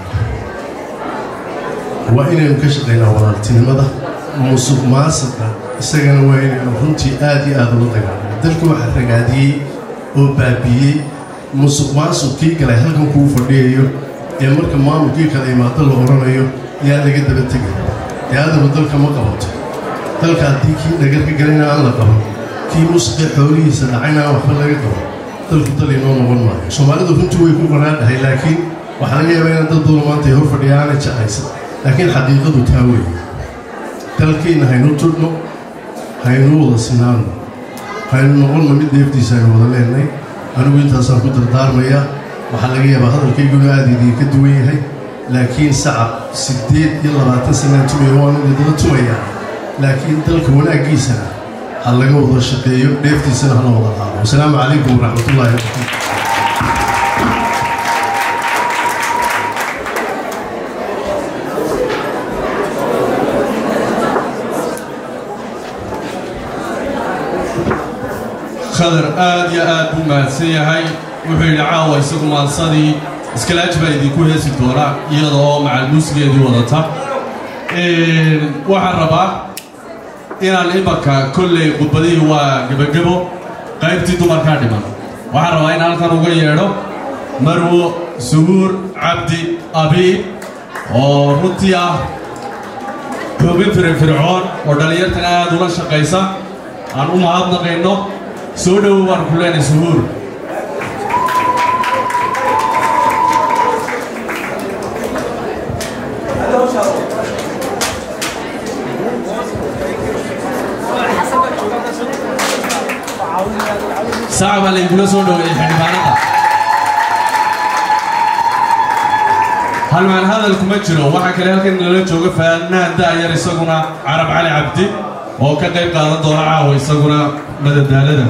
[SPEAKER 10] waa inaynu ka shaqaynaa walaaltinimada musuq maasiqa isagana waa inaynu runtii aad iyo aad ula dagaalano dalka waxaa ragaadiyey oo baabiiyey musuq maasuq kii galay halkan kuu fadhiyayo ee marka maamulkii kala imaado la odhanayo yaan laga daba tegay ee adaba dalka ma qabato dalka haddii kii dhagar ka galayna aan la qaban kii musqee xoolihiisa dhacayna aan waxba laga qabo dalku dal inoo noqon maayo soomaalidu runtii way ku qanaadhahay laakiin waxaa laga yaabaa inaan dad badan maanta ay hor fadhiya aanay jeclaysan laakiin xaqiiqadu taa weeye dalkeenna haynu tudhno haynu wada sinaano haynu noqonna mid deeftiisa aynu wada leenay anigu intaasaan ku dardaarmayaa waxaa laga yaabaa hadalkayguna aada idiinka duwan yahay laakiin sacab siddeed iyo labaatan sanaan tumaya waan idinla tumayaa laakiin dalka wanaaggiisana ha laga wada shaqeeyo dheeftiisana hala wada qaado wasalaamu calaykum waraxmatullahi wabarakatu
[SPEAKER 2] khadar aad iyo aad buu mahadsan yahay wuxuu yidhi caawa isagu maansadii iskalaaji baa idinku heesi doonaa iyada oo macal muusigeedii wadata waxaan rabaa inaan imanka kolley khudbadihii waa gebagebo qaybtii dumarkaa dhiman waxaan rabaa in halkan uga yeedho marwo suhuur cabdi abiib oo runtii ah hoobin firfircoon oo dhallinyartana aad ula shaqaysa aan u mahadnaqayno soo dhowow baan ku leenay suhuur saca baa laygula soo dhoweeyey xildhibaanada halmaan hadal kuma jiro waxaa kale halkan nala jooga faanaan da'yar isaguna carab cali cabdi oo ka qayb qaadan doona caawa isaguna madadaalada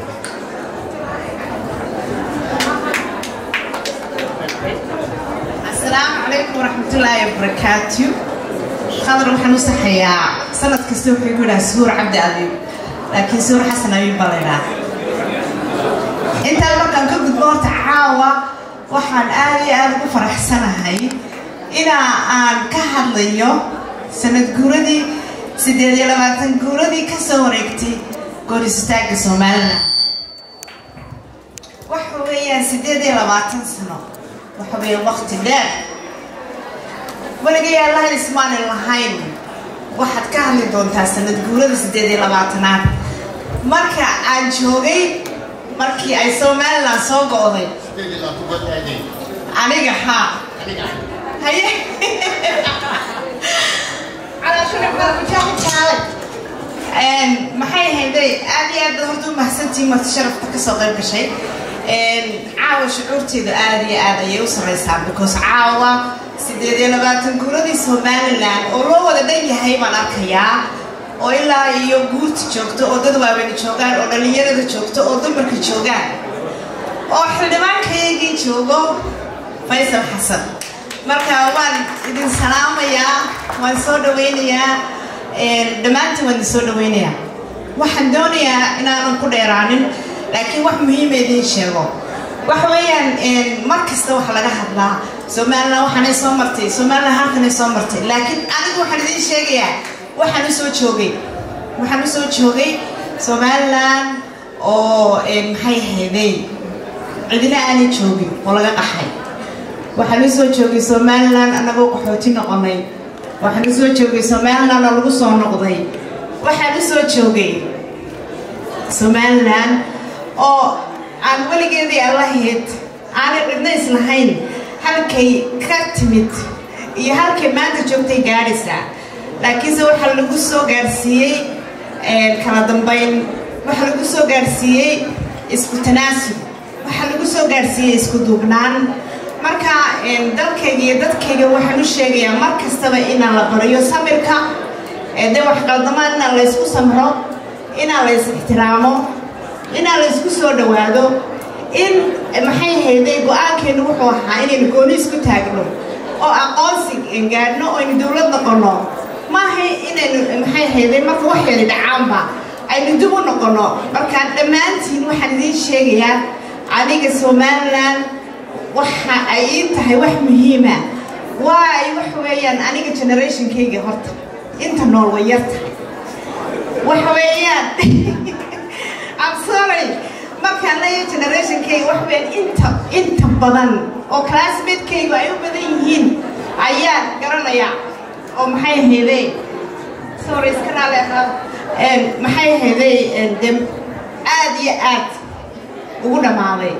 [SPEAKER 11] asalaamu calaykum waraxmatullaahi wabarakaatu qadar waxaan u saxayaa sanad kasta wuxuu ku yidhaha suhuur cabdi abiib laakiin suhuur xasan abiib baa la yidhaha intaan markaan ka gudbo horta caawa waxaan aad iyo aad ugu faraxsanahay inaa aan ka hadlayo sanad guuradii siddeed iyo labaatan guuradii ka soo wareegtay gooris istaagga somalilan waxa weeyaan siddeed iyo labaatan sano waxa weeye waqti dheer weligay allaha ismaanin lahayn waxaad ka hadli doontaa sanad guurada siddeed iyo labaatanaad marka aan joogay markii ay somalilan soo go'day aniga haa haye maxay ahayday aad iyo aad baad horta u mahadsantihiin marti sharafta kasoo qayb gashay caawa shucuurteedu aad iyo aad ayay u sarreysaa because caawa siddeed iyo labaatan guuradii somalilan oo loo wada dhan yahay baan arkayaa oo ilaa iyo guurta joogto oo dad waaweyni joogaan oo dhallinyarada joogto oo dumarka joogaan oo xildhibaankaygii joogo faysal xasan marka waan idin salaamayaa waan soo dhawaynayaa dhammaantiin waan idin soo dhawaynayaa waxaan doonayaa inaanan ku dheeraanin laakiin wax muhiima idiin sheego waxa weeyaan mar kasta waxa laga hadlaa somalilan waxaanay soo martay somalilan halkanay soo martay laakiin anigu waxaan idiin sheegayaa waxaan u soo joogay waxaan u soo joogay somalilan oo maxay ahaydey cidina aanay joogin oo laga qaxay waxaan u soo joogay somalilan annagoo qaxooti noqonay waxaan u soo joogay somalilan oo lagu soo noqday waxaan u soo joogay somalilan oo aan weligeedii allahayd aanay cidna islahayn halkay ka timid iyo halkay maanta joogtay gaadhaysaa laakiinse waxaa lagu soo gaarsiiyey kala dambayn waxaa lagu soo gaarsiiyey isku tanaasub waxaa lagu soo gaarsiiyey isku duubnaan marka dalkayga iyo dadkayga waxaan u sheegayaa mar kastaba inaan la bariyo samirka dee wax qaldamaan inaan laysku samro inaan lays ixtiraamo inaan laysku soo dhowaado in maxay hayday go-aankeenu wuxuu ahaa inaynu gooni isku taagno oo aqoonsi gaadhno oo aynu dowlad noqonno maaha inaynu maxay hayday marka wax yari dhacaanba aynu dib u noqonno markaan dhammaantiin waxaan idiin sheegayaa aniga somalilan waxa ay ii tahay wax muhiima waay wax weeyaan aniga generationkayga horta inta nool way yar tahay waxa weeyaan I'm sorry markaan leeyahay generationkayga wax weeyaan inta inta badan oo classmatekaygu ay u badan yihiin ayaan garanaya oo maxay ahaydey sorry iska raali ahaa maxay ahaydey de aad iyo aad ugu dhammaaday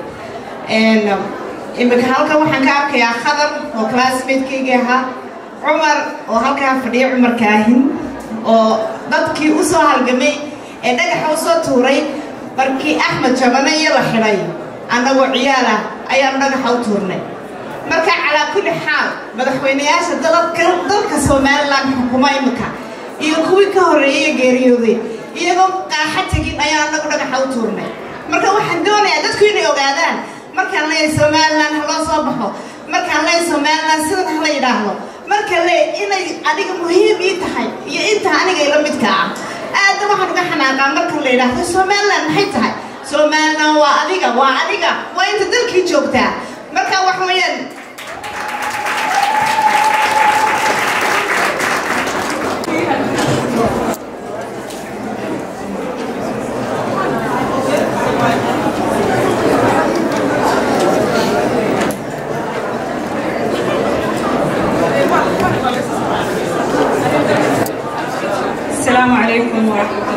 [SPEAKER 11] imika halkan waxaan ka arkayaa khadar oo classmatekayga ahaa cumar oo halkaa fadhiya cumar kaahin oo dadkii u soo halgamay ee dhagaxa u soo tuuray markii axmed jabane iyo la xidhay annagoo ciyaal ah ayaanu dhagaxa u tuurnay marka calaa kulli xaal madaxweynayaasha dadka dalka somalilan xukuma imika iyo kuwii ka horreeyay geeriyooday iyagoo qaaxa tegin ayaa annagu dhagaxa u tuurnay marka waxaan doonayaa dadku inay ogaadaan markaan leeyahay somalilan ha loo soo baxo markaan leeyahay somalilan sidan ha la yidhaahdo marka le inay adiga muhiim ii tahay iyo inta aniga ila midka ah aadna waxaan uga xanaaqaa marka la yidhaahdo somalilan maxay tahay somalilan waa adiga waa adiga waa inta dalkii joogtaa marka wax weeyaan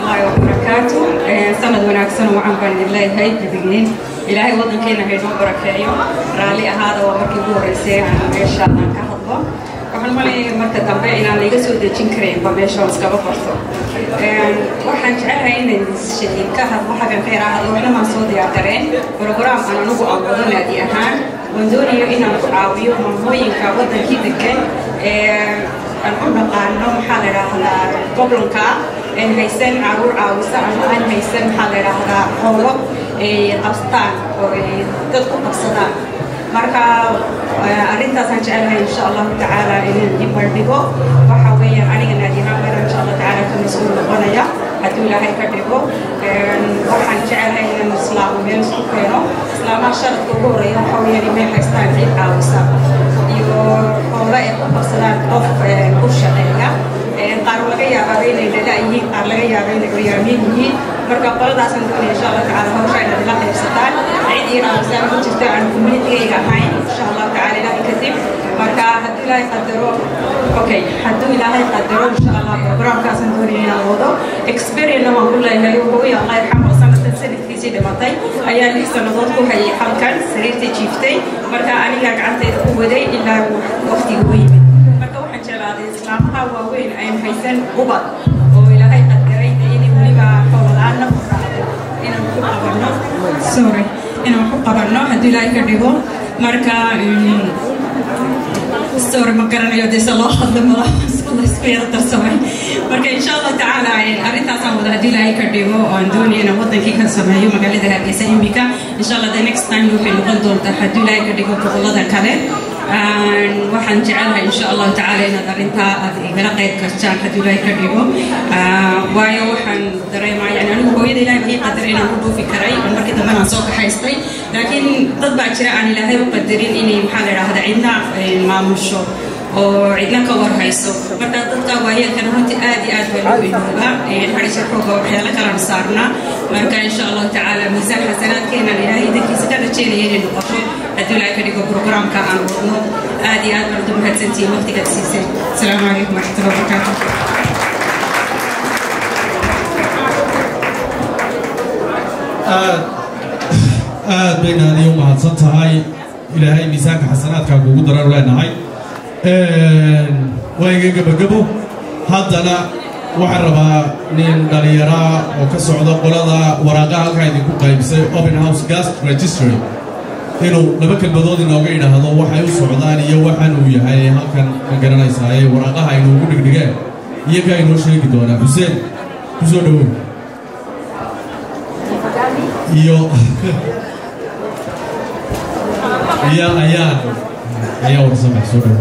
[SPEAKER 12] الله وبركاته سند وناكسن وعن بان الله هاي بدقين إلهي وضن كينا هيدون بركايو رالي هذا ومركي بوريسي عن ميشا عن كهضبا waxaan malaya marka dambe inaan iga soo dejin karayn ba meesha on iskaba barto waxaan jecelahay inaan ka hadlo xaggan ka yaraa hadlo waxna maan soo diyaar gareen program aan anigu aan wado naadi ahaan waan doonayo inaan ku caawiyo maamooyinka wadankii degan aan u dhaqaano maxaa la idhaahdaa gobolka aan haysan caruur caawisa ama aan haysan maxaa la idhaahdaa xoolo ay qabstaan oo ay dad ku qabsadaan marka arrintaasaan jecelahay insha allahu tacaala inaan ibardhigo waxa weeyaan aniga naadiyahaan bayra insha allah tacaala ka mas-uul noqonaya hadduu ilaahay ka dhigo waxaan jecelahay inaan islaamo meel isku keeno islaamaha sharadka ugu horeeya waxa weeyaan inay haystaan cid caawisa iyo xoolo ay ku qabsadaan qof u shaqeeya qaar laga yaabaa inay dhala yihiin qaar laga yaaba inay hoyaamiin yihiin marka qoladaasaan doonaya insha allah tacaala hawsha inaad ila qaybsataan cid ii caawisa ku jirta aan communitigayga ahayn insha allah tacaala ilaahay kadib marka hadduu ilaahay qadaro okay hadduu ilaahay qadaro insha allah programkaasaan doonaya inaan wado experience waan ku leeyahay hooyo allah yarxamo sanadkan sanadkiisii dhimatay ayaa lix sannadood ku hayay halkan sariirta jiiftay marka anigaa gacantayda ku waday ilaa waqtiga u yimid marka waxaan jeclaaday islaamaha waaweyn ayn haysan ubad oo ilaahay qadaray inay weliba xooladaana ku raacdo inaan ku qabanno sorry inaan ku qabanno hadduu ilaahay ka dhigo marka sorry ma garanayo dee se loo hadlo madaxda isku yara darsamay marka insha allah tacaala arrintaasaan wada haddii ilaahay ka dhigo aan doonaya inaan wadankii ka sameeyo magaalada hargeysa imika insha allah the next time waxay noqon doontaa haddii ilaahay ka dhigo gobolada kale waxaan jecelahay insha allahu tacaala inaad arrintaa aad igala qayb gastaan haddii ilaahay ka dhigo waayo waxaan dareemaa yani anigu hooyada ilaahay baa ii qadaray inaan u dhuufi karay oo markii dambe aan soo kaxaystay laakiin dad baa jira aan ilaahay u qadarin inay maxaa la idhaahda cidna maamusho oo cidna ka warhayso marka dadka waayeelkana runtii aad iyo aad baa loo ilooba xadhisha xooga waxyaalo kalaan saarnaa marka insha allahu tacaala miisaan xasanaadkeenan ilaahay idankiisa ka rajeynaya inay noqoto haddii ilaahay ka dhigo programka aan wadno aad iyo aad baan ugu mahadsantihiin waqtigaad siiseen asalaamu calaykum waraxmatullahi wabarakaatu
[SPEAKER 2] aad aad bayna adiga u mahadsan tahay ilaahay miisaanka xasanaadkaa kuugu darar leenahay waa iga gebagebo haddana waxaan rabaa nin dhallinyaraa oo ka socda qolada waraaqaha halkaa idinku qaybisay open house gas registry inuu laba kelmadood inooga idhaahdo waxay u socdaan iyo waxaan uu yahay halkan ma garanaysaaye waraaqaha inuugu dhigdhigeen iyagaa inoo sheegi doonaa xuseen ku soo dhowow iyo iyo ayaan ayaa warsamay soo dhowow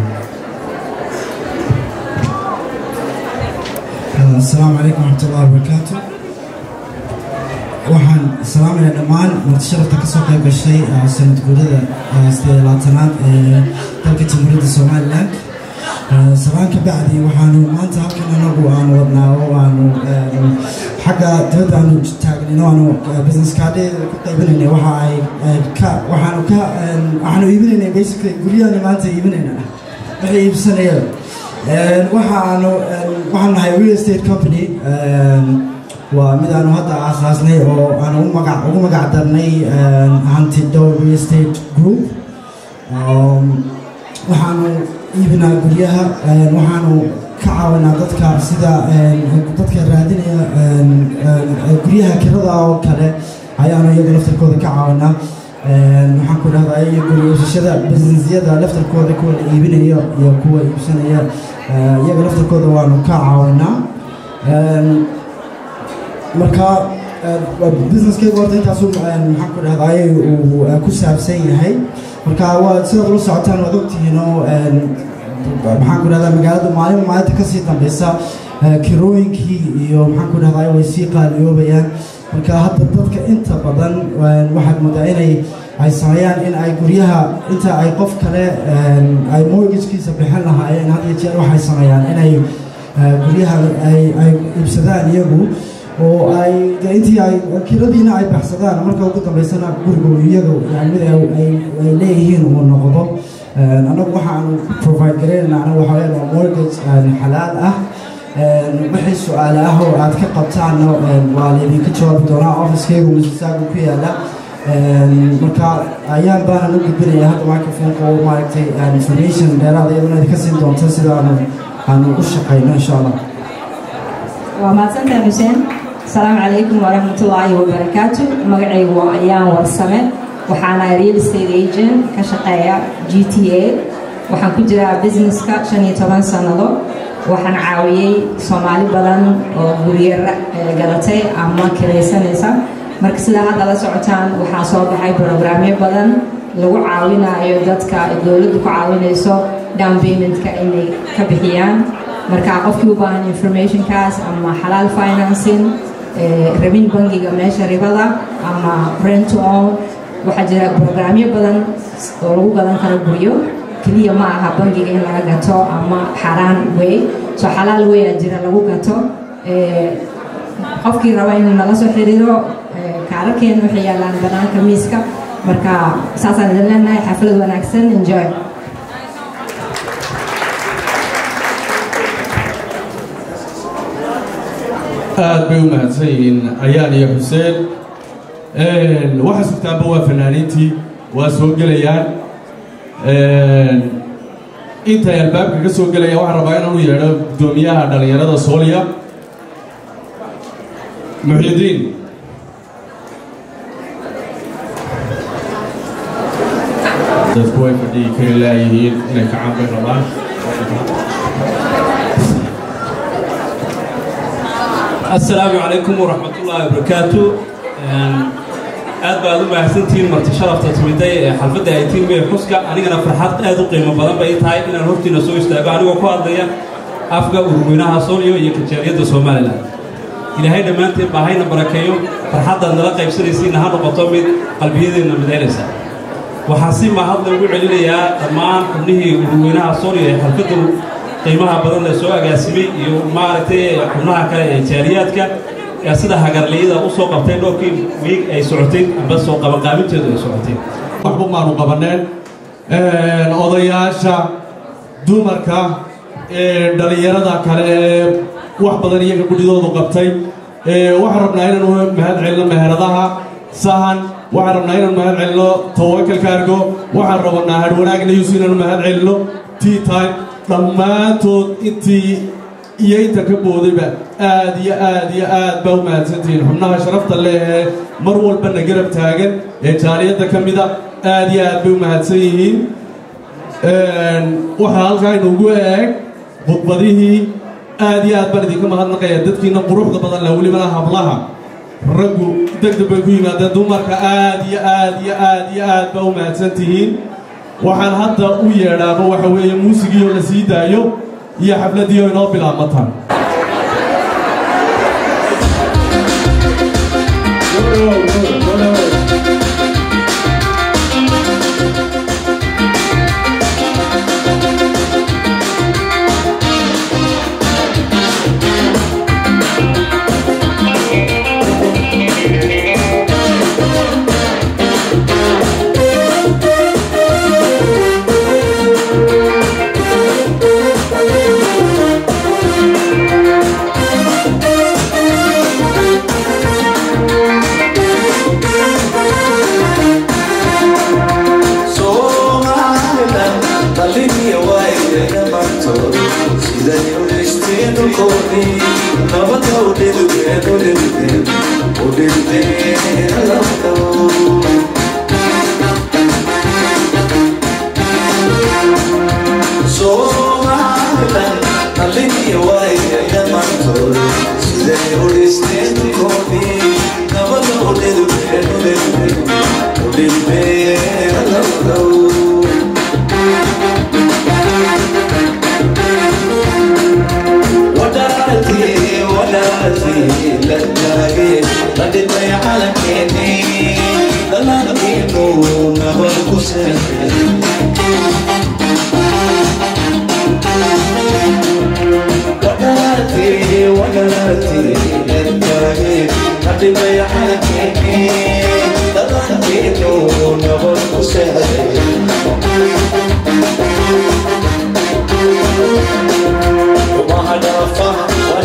[SPEAKER 13] السلام عليكم ورحمة الله وبركاته waxaan salaamayaa dhammaan martisharafta kasoo qayb gashay sanad guurada sideed labaatanaad ee dalka jamhuuriyadda somalilan salaan ka bacdi waxaanu maanta halkan anagu aanu wadnaa oo aanu xagga dibadda aanu taagnino aanu business cardheeda ku qaybinaynay waxa ay ka waxaanu ka waxaanu iibinaynay basically guryahaani maanta iibinayna waxay iibsanayeen waxaanu waxaan nahay real estate company waa mid aanu hadda aasaasnay oo aanu magac ugu magac darnay hanti dow real estate group waxaanu iibinaa guryaha waxaanu ka caawinaa dadka sida dadka raadinaya guryaha kirada oo kale ayaanu iyaga laftarkooda ka caawinaa waxaan ku dhahdaa iyo guriyashada businessyada laftarkooda kuwa la iibinaya iyo kuwa iibsanaya iyaga laftarkooda waanu ka caawinaa marka businesskayga horta intaasu maxaan ku dhahdaay uu ku saabsan yahay marka waa sidaad ula socotaan waad ogtihiin oo maxaan ku dhahdaa magaalada maalin maalinta kasii dambeysa kirooyinkii iyo maxaan ku dhahdaa way sii qaaliyoobayaan marka hadda dadka inta badan waxaad moodaa inay ay sameeyaan in ay guryaha inta ay qof kale ay mortgagekiisa bixin lahaayeen had iyo jeer waxay sameeyaan inay guryaha ay ay iibsadaan iyagu oo ay de intii ay kiradiina ay baxsadaan marka ugu dambeysana gurigu iyaga yani mid ay ay leeyihiin uu noqdo annagu waxaanu provide garaynayna anagu waxa weeyaan waa mortgage xalaal ah wixii su-aale ah oo aad ka qabtaanna waa laydinka jawaabi doonaa ofiskeygu misisaagu ku yaala marka ayaan baanan u gudbinaya hadda microfonka oo maaragtay information dheeraada iyaduna idinka siin doonta sida aanu aanu u shaqayno insha allah
[SPEAKER 14] waa mahadsantahay xuseen asalaamu calaykum waraxmatullaahi wabarakaatu magacaygu waa ayaan warsame waxaana real estate agent ka shaqeeya g t a waxaan ku jiraa businesska shan iyo toban sannado waxaan caawiyey soomaali badan oo guryo gadatay ama kiraysanaysa marka sidaa hadda la socotaan waxaa soo baxay brograamyo badan lagu caawinayo dadka dowladdu ku caawinayso down paymentka inay ka bixiyaan marka qofkii u baahan informationkaas ama xalaal financing rabin bangiga meesha ribada ama rent to own waxaa jira brograamyo badan oo lagu gadan karo guryo keliya ma aha bangiga in laga gato ama xaraan wey so xalaal weyaa jira lagu gato qofkii raba inuu nala soo xiriiro kaararkeena waxay yaalaan banaanka miiska marka saasaan idin leenahay xaflad wanaagsan enjoy
[SPEAKER 2] aad bay u mahadsan yihiin ayaan iyo xuseen waxa sugtaanba waa fanaaniintii waa soo gelayaan intay albaabka ka soo gelayaan waxaan rabaa inaan u yeedho guddoomiyaha dhallinyarada sooliya muxyidiin dadku way fadhigi kari laayihiin inay kacaan bay rabaan
[SPEAKER 15] asalaamu calaykum waraxmat ullaahi wabarakaatu aad baad u mahadsantihiin marti sharafta timiday ee xalfadda ay tiimee xuska anigana farxad aad u qiimo badan bay tahay inaan hortiina soo istaago anigoo ku hadlaya afka urweynaha sooliyo iyo kajeeriyadda somalilan ilaahay dhammaanteen baa hayna barakeeyo farxaddaad nala qaybsanaysiinna ha noqoto mid qalbiyadeenna midaynaysa waxaan si mahadle ugu celinayaa dhammaan xubnihii urweynaha sooliyo ee xalfadda qiimaha badan la soo agaasimay iyo maaragtay xubnaha kale ee jaariyaadka ee sida hagarliyada u soo qabtay dhowrkii wiig ay socotay amba soo qabanqaabinteedu ay socotay
[SPEAKER 2] waxba maanu qabaneen odayaasha dumarka dhallinyarada kale ee wax badan iyaga gudhidoodu qabtay waxaan rabnaa inaanu mahad celino meheradaha sahan waxaan rabnaa inaanu mahad celino tawakalka argo waxaan rabnaa harwanaag news inaanu mahad celino tea time dhammaantood intii iyo inta ka boodayba aad iyo aad iyo aad baa u mahadsantihiin xubnaha sharafta leh ee mar walbana garab taagan ee jaaliyadda ka mida aad iyo aad bay u mahadsan yihiin waxaa halkaa inuugu eeg khudbadihii aad iyo aad baan idinka mahadnaqaya dadkiina quruxda badan leh welibana hablaha raggu degdeg bay ku yimaadeen dumarka aad iyo aad iyo aad iyo aad baa u mahadsan tihiin waxaan hadda u yeedhaaba waxa weeye muusigiioo la sii daayo iyo xafladii oo inoo bilaabmataan
[SPEAKER 1] وما هدفها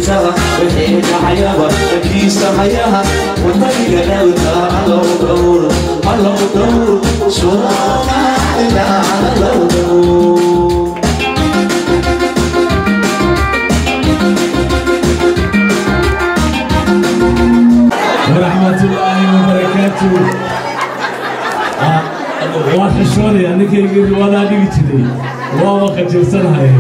[SPEAKER 1] dhawrtaa wixii dhacayaba dhakiisa hayaha wadaniga dhawrtaa allow dhowr allow dhowr soomaalida allow dhowr
[SPEAKER 16] ورحمة الله وبركاته waan xishoonaya ninkaygii wadaa dhigi jiray waaba qajirsanahay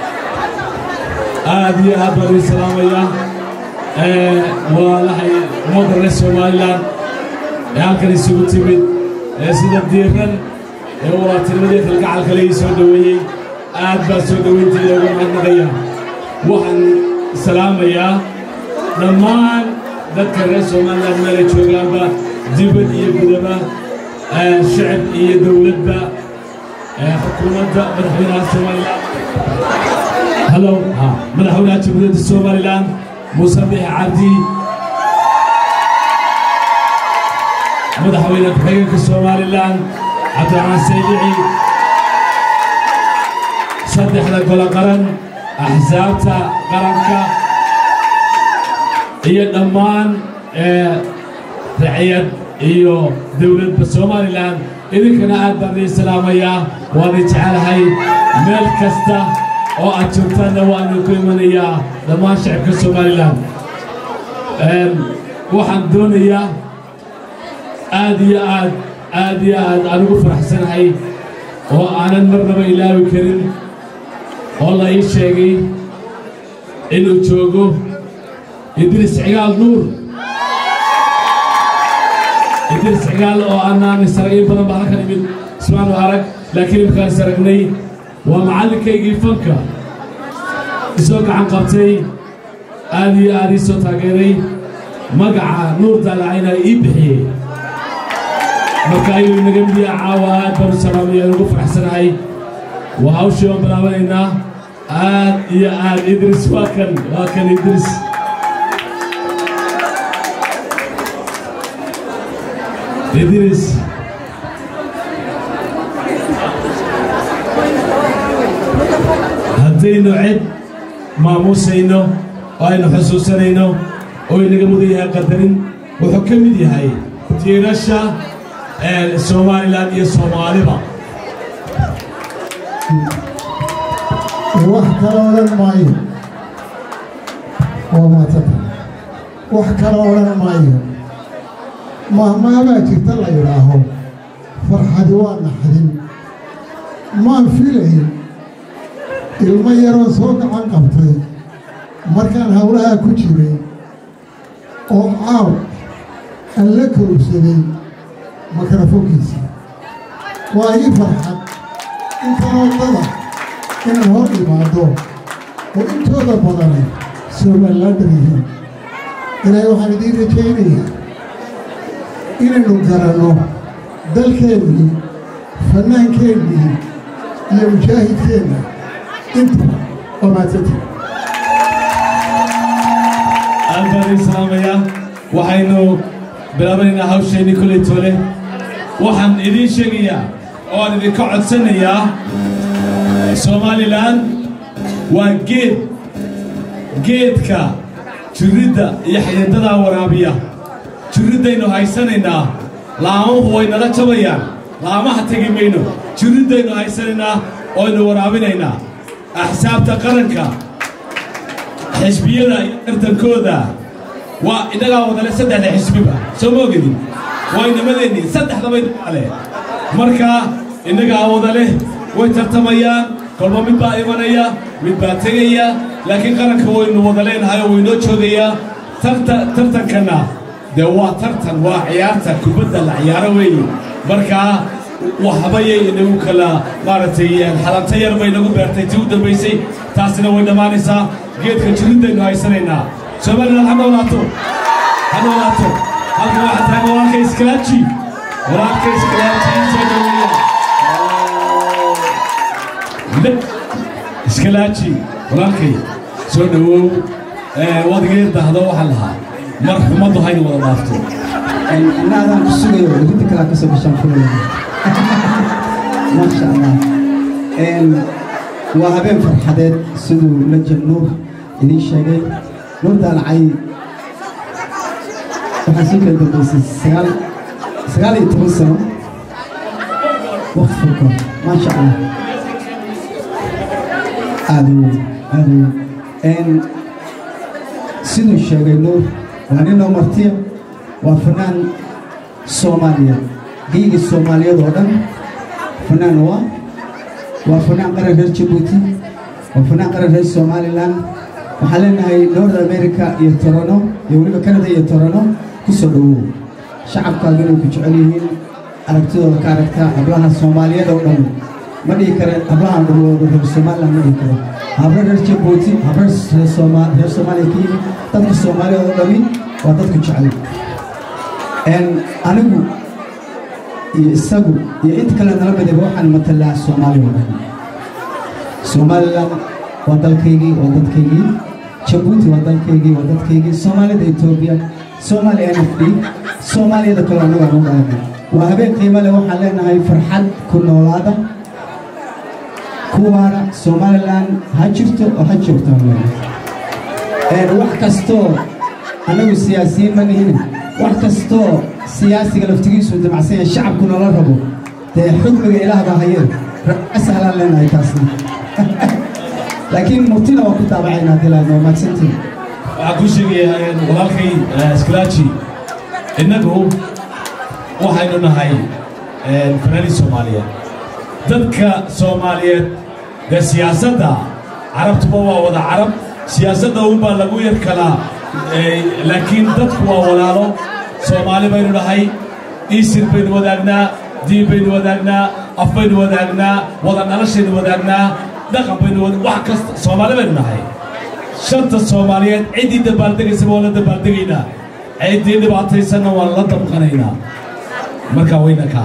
[SPEAKER 16] aad iyo aad baan ii salaamayaa waa lahay ummadda reer somalilan ee halkan isugu timid ee sida diiran ee walaaltinimadii kalgacalka le ii soo dhoweeyey aad baan soo dhoweynteeda uga mahadnaqaya waxaan salaamayaa dhammaan dadka reer somalilan meelay joogaanba dibad iyo gudaba shacab iyo dowladba xukuumadda madaxweynaha somalilan halo madaxweynaha jamhuuriyadda somalilan muuse bixi cabdi madaxweyne ku-xigeenka somalilan cabdiraxmaan saydici saddexda golo qaran axsaabta qaranka iyo dhammaan raciyad iyo dowladda somalilan idinkana aad baan idin salaamayaa waan idin jecelahay meel kasta oo aad joogtaanna waan idinku imanayaa dhammaan shacabka somalilan waxaan doonayaa aad iyo aad aad iyo aad aan ugu faraxsanahay oo aanan marnaba ilaawi karin oo la ii sheegay inuu joogo idris cigaal nuur idris cigaal oo aanaan isaragin badan baa halkan imid ismaanu arag laakiin imkaan isaragnay waa macallinkaygii fanka isoo gacan qabtay aad iyo aad ii soo taageeray magaca nuur daalacayna ii bixiyey marka ayuu inaga midiya caawa aad baan u salaamaya ugu faraxsanahay waa hawshii waan bilaabanaynaa aad iyo aad idris waa kan waa kan idris idris haddaynu cid maamuusayno oo aynu xusuusanayno oo inaga mudan yahay qadarin wuxuu ka mid yahay tiirasha somalilan iyo soomaaliba
[SPEAKER 17] wax kale odhan maayo waa maatata wax kale odhan maayo mahmaabaa jirta la yidhaaho farxadi waa naxdin maan filayn ilmo yaroo soo gacan qabtay markaan howlahaa ku jiray oo caaw aan la korugsaday makarafoonkiisa waa ii farxad intanoo dada inaan hor imaado oo intooda badani somalilaandar yihiin ilaahay waxaan idiin rajaynayaa inaynu garanno dalkeennii fannaankeennii iyo mujaahidkeenna inta waa maadsanta
[SPEAKER 16] aad baan idin salaamayaa waxaynu bilaabanaynaa hawsheenii kolley toole waxaan idiin sheegayaa oo aan idinka codsanayaa somalilan waa geed geedka jirridda iyo xididdadaa waraabiya jirriddaynu haysanaynaa laamuhu way nala jabayaan laamaha tegi mayno jirriddaynu haysanaynaa oynu waraabinaynaa axsaabta qaranka xisbiyada iyo tartankooda waa innagaa wadale saddexda xisbiba soo ma ogedin waa inamadeenni saddexdaba inagale marka innagaa wadale way tartamayaan kolba mid baa imanaya mid baa tegaya laakiin qaranka waynu wada leenahay oo waynoo joogayaa tartankanna dee waa tartan waa ciyaarta kubadda la ciyaaro weeye markaa waxbayay inagu kala maaragtay xalanta yar bay nagu beertay tii u dambaysay taasina way dhammaanaysaa geedka jirriddaynu haysanaynaa somaliland ha noolaato ha noolaato halka waxaa tahay walaalka iskalaaji walaalka iskalaaji soo dhaweeya iskalaaji walaalkay soo dhawow waad iga dahdo waxaan lahaa mar xumaddu hayna wada dhaafto
[SPEAKER 18] inaadaan ku sugayo rinta kalaa kasoo gashaan fulaya maasha allah waa habeen farxadeed siduu lajab nuur idiin sheegay nuur daalacay waxaa soo kala dambeysay sagaal sagaal iyo toban sano waqti furko maasha allah aada u aada u siduu sheegay nuur waa nin oo martiya waa fanaan soomaaliya geyga soomaaliyeed oo dhan fanaan waa waa fanaan qaran reer jabuuti waa fanaan qaran reer somalilan waxaan leenahay north america iyo torono iyo weliba canada iyo torono ku soo dhowow shacabkaagu inay ku jecel yihiin aragtidooda ka aragtaa hablaha soomaaliyeed oo dhan ma dhihi kare hablahan dhulooda reer somaliland ma dhihi karo hablo reer jabuuti hablo reer Sooma- reer soomaaliya ka yimid dadka soomaaliyeed oo dhami waa dadku jecel En anigu iyo isagu iyo inta kale nala midaba waxaan matalaa soomaaliya oo dhan somaliland waa dalkaygii waa dadkaygii jabuuti waa dalkaygii waa dadkaygii soomaalida etoobiya soomaaliya n f d soomaaliyada kale anagu aan u dhalanay waa habeen qiimo leh waxaan leenahay farxad ku noolaada kuwaana somaliland ha jirto oo ha joogto aan leenahay wax kastoo annagu siyaasiyiin ma nihin wax kastoo siyaasiga laftigiisu damacsan yahay shacabku nala rabo dee xukmiga ilaah baa hayeen sahlaan leenahay taasna laakiin murtina waa ku daabacaynaa haddii laadno waa mahadsantiin
[SPEAKER 16] waxaan kuu sheegayaa walaalkay sklaaji innagu waxaynu nahay fanaaniin soomaaliyeed dadka soomaaliyeed dee siyaasadda carabtuba waa wada carab siyaasadda unbaa lagu yar kalaa laakiin dadku waa walaalo soomaali baynu nahay iisir baynu wadaagnaa diin baynu wadaagnaa af baynu wadaagnaa wada noloshaynu wadaagnaa dhaqan baynu wada- wax kasta soomaali baynu nahay shanta soomaaliyeed ciddii dabaaldegaysaba waan la dabaaldegaynaa ciddii dhibaataysanna waan la damqanaynaa markaa wayna kaa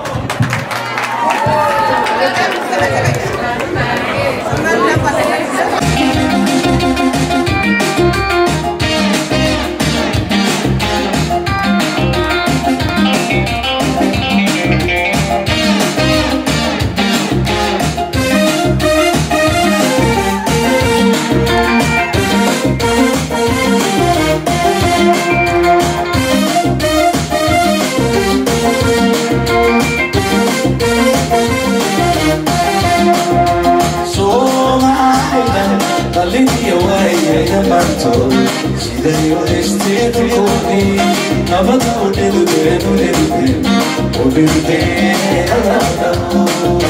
[SPEAKER 1] Soomaalidan dhalintiya waayaya maantood siday u haysteen dhulkoodii nabada u dhilbeen u dhilbeen u dhilbeen aladhao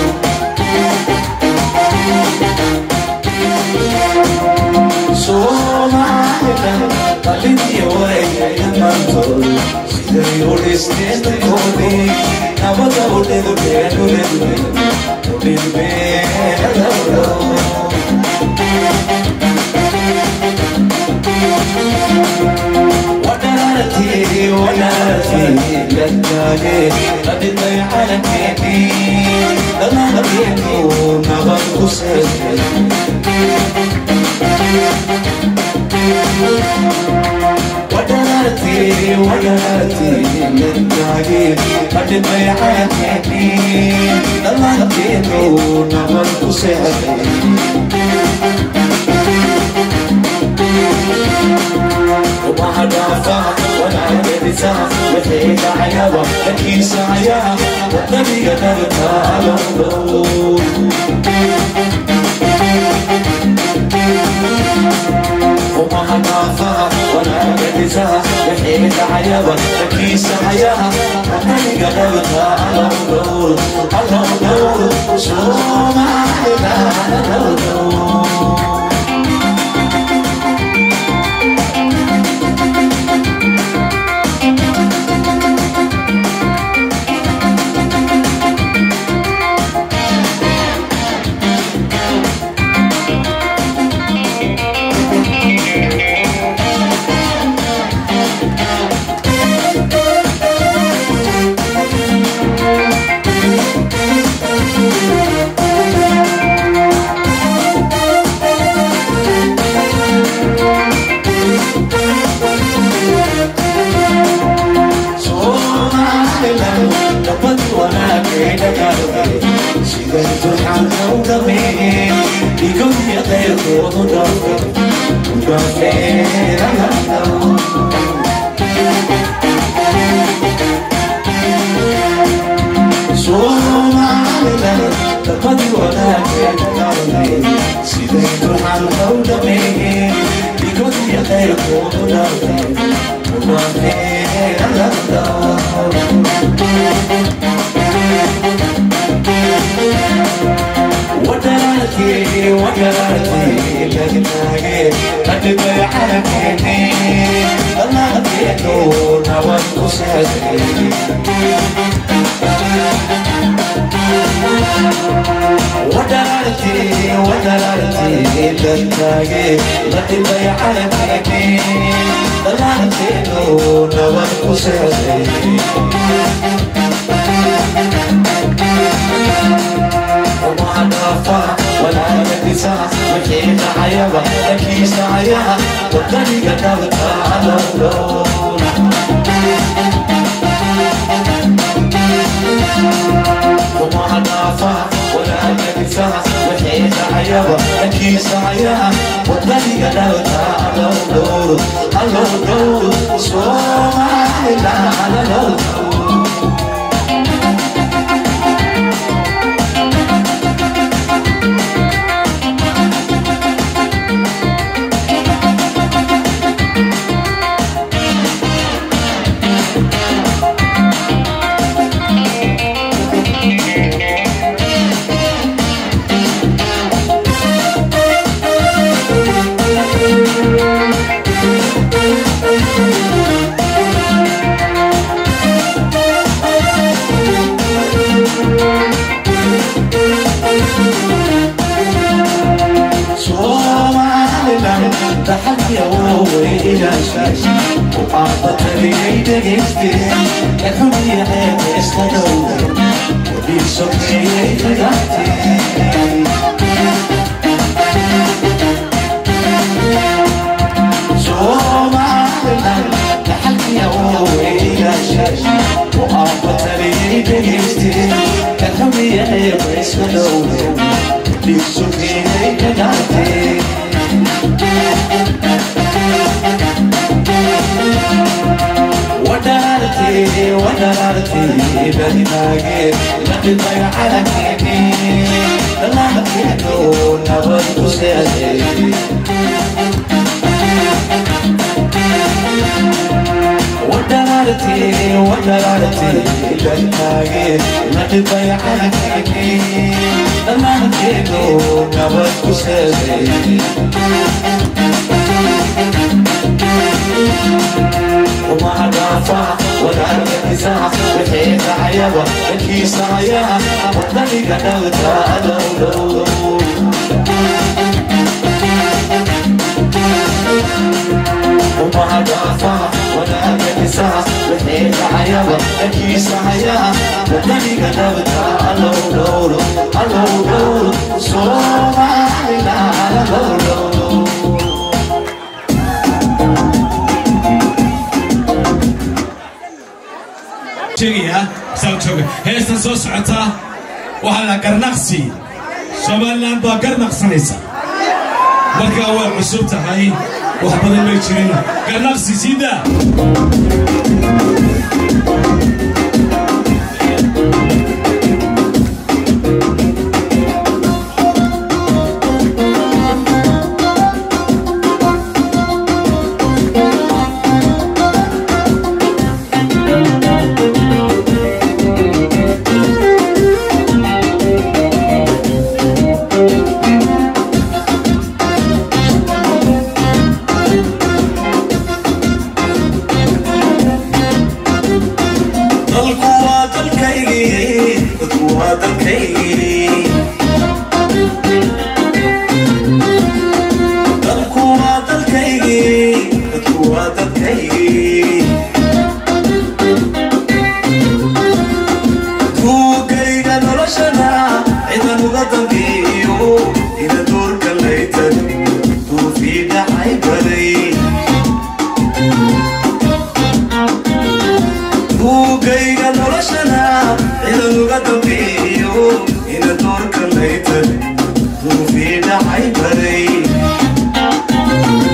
[SPEAKER 1] Soomaalidan dhalintiya waayaya maantood siday u haysteen dhulkoodii nabada u dhilbeen u dhilbeen u dhilbeen aladhao وناتي وناتي للتالي قد ضيع لكني لما يكون غرق سيدي وناتي وناتي للتالي قد ضيع لكني لما يكون غرق سيدي وما دافع ولا يدسع وحيد عيابا لكي سعيا والنبي نبتا لنظر وما دافع ولا يدسع وحيد عيابا لكي سعيا والنبي نبتا لنظر لنظر سوما إلى لنظر Siday turxan u dhameen, dhigo iyo qayrkoodu dhaafay
[SPEAKER 16] sheegayaa saan jooga heestan soo socotaa waxaa la garnaqsi somaliland baa garnaqsanaysa markaa way cusub tahay wax badan may jirin garnaqsi siidaa
[SPEAKER 1] dalku waa dalkaygii dadku waa dalkaygii dalku waa dalkaygii dadku waa dalkaygii duugayga noloshana cidan uga dambeeyo ina doorka laytan duufii dhacay baday buugayga noloshana cidan uga dambeeyo ina doorka laytan duufii dhacay baday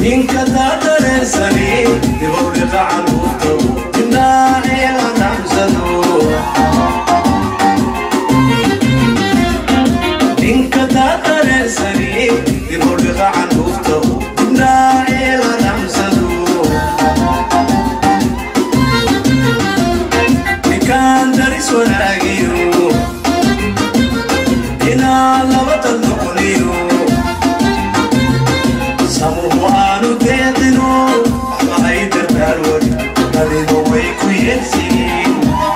[SPEAKER 1] ninka daadareensani dibowdhiqa caluurta dhinaaciya la dhaamsado ninka daadareensani dibowdhiqa caluurta dhinaaciya la dhaamsado ninkaan daris wanaagiyo inaa laba dad noqoniyo samuhu aanu deeqino waxba ay dardaar wari adigo way ku yeelsiin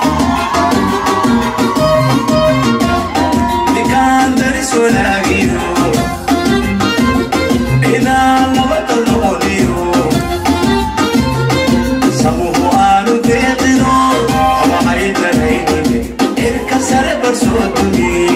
[SPEAKER 1] ninkaan daris wanaagiyo inaa laba dad noqoniyo samuhu aanu deeqino waxba ay danaynine irka sare barsoo dumiye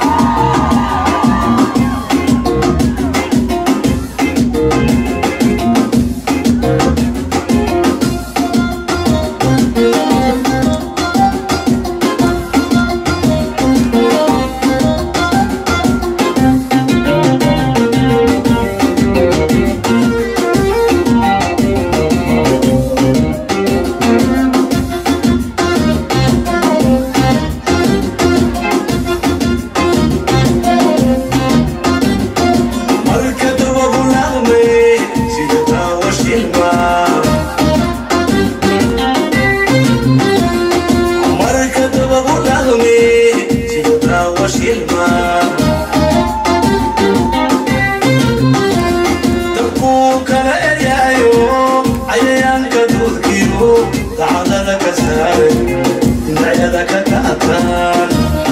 [SPEAKER 1] marka dabagu laqme sida daawo shilma marka dabagu laqme sida daawo shilma dabkuu kala eryaayo cayayaanka duudkiyo dacdada ka saaray dhinacada ka daataan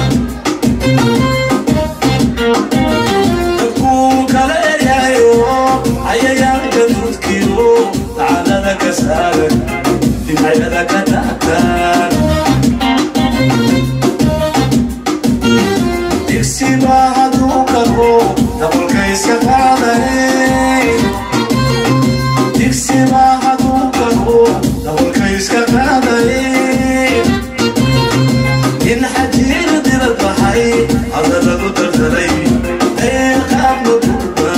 [SPEAKER 1] dabkuu kala eryaayo cayayaanka duudkiyo dacdada ka saaran dhinacyada ka daataan digsi baa hadduu karo dabolka iska qaaday digsi baa hadduu karo dabolka iska qaaday in xajiir dibad baxay hadalladu dardalay deeqaadma gurba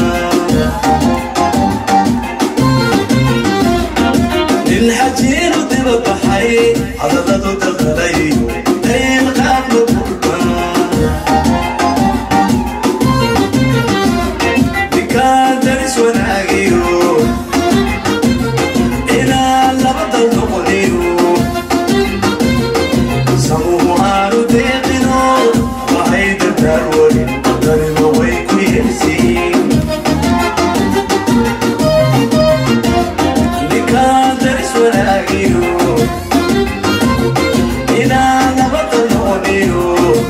[SPEAKER 1] in xajiir dibad baxay hadalladu dardalay deeqaadma gurba ninkaan daris wanaagiyo inaa laba dal noqoniyo samuhu aanu deeqino waxay dardaar warin dariba way ku yeelsiin ninkaan daris wanaagiyo inaa laba dal noqoniyo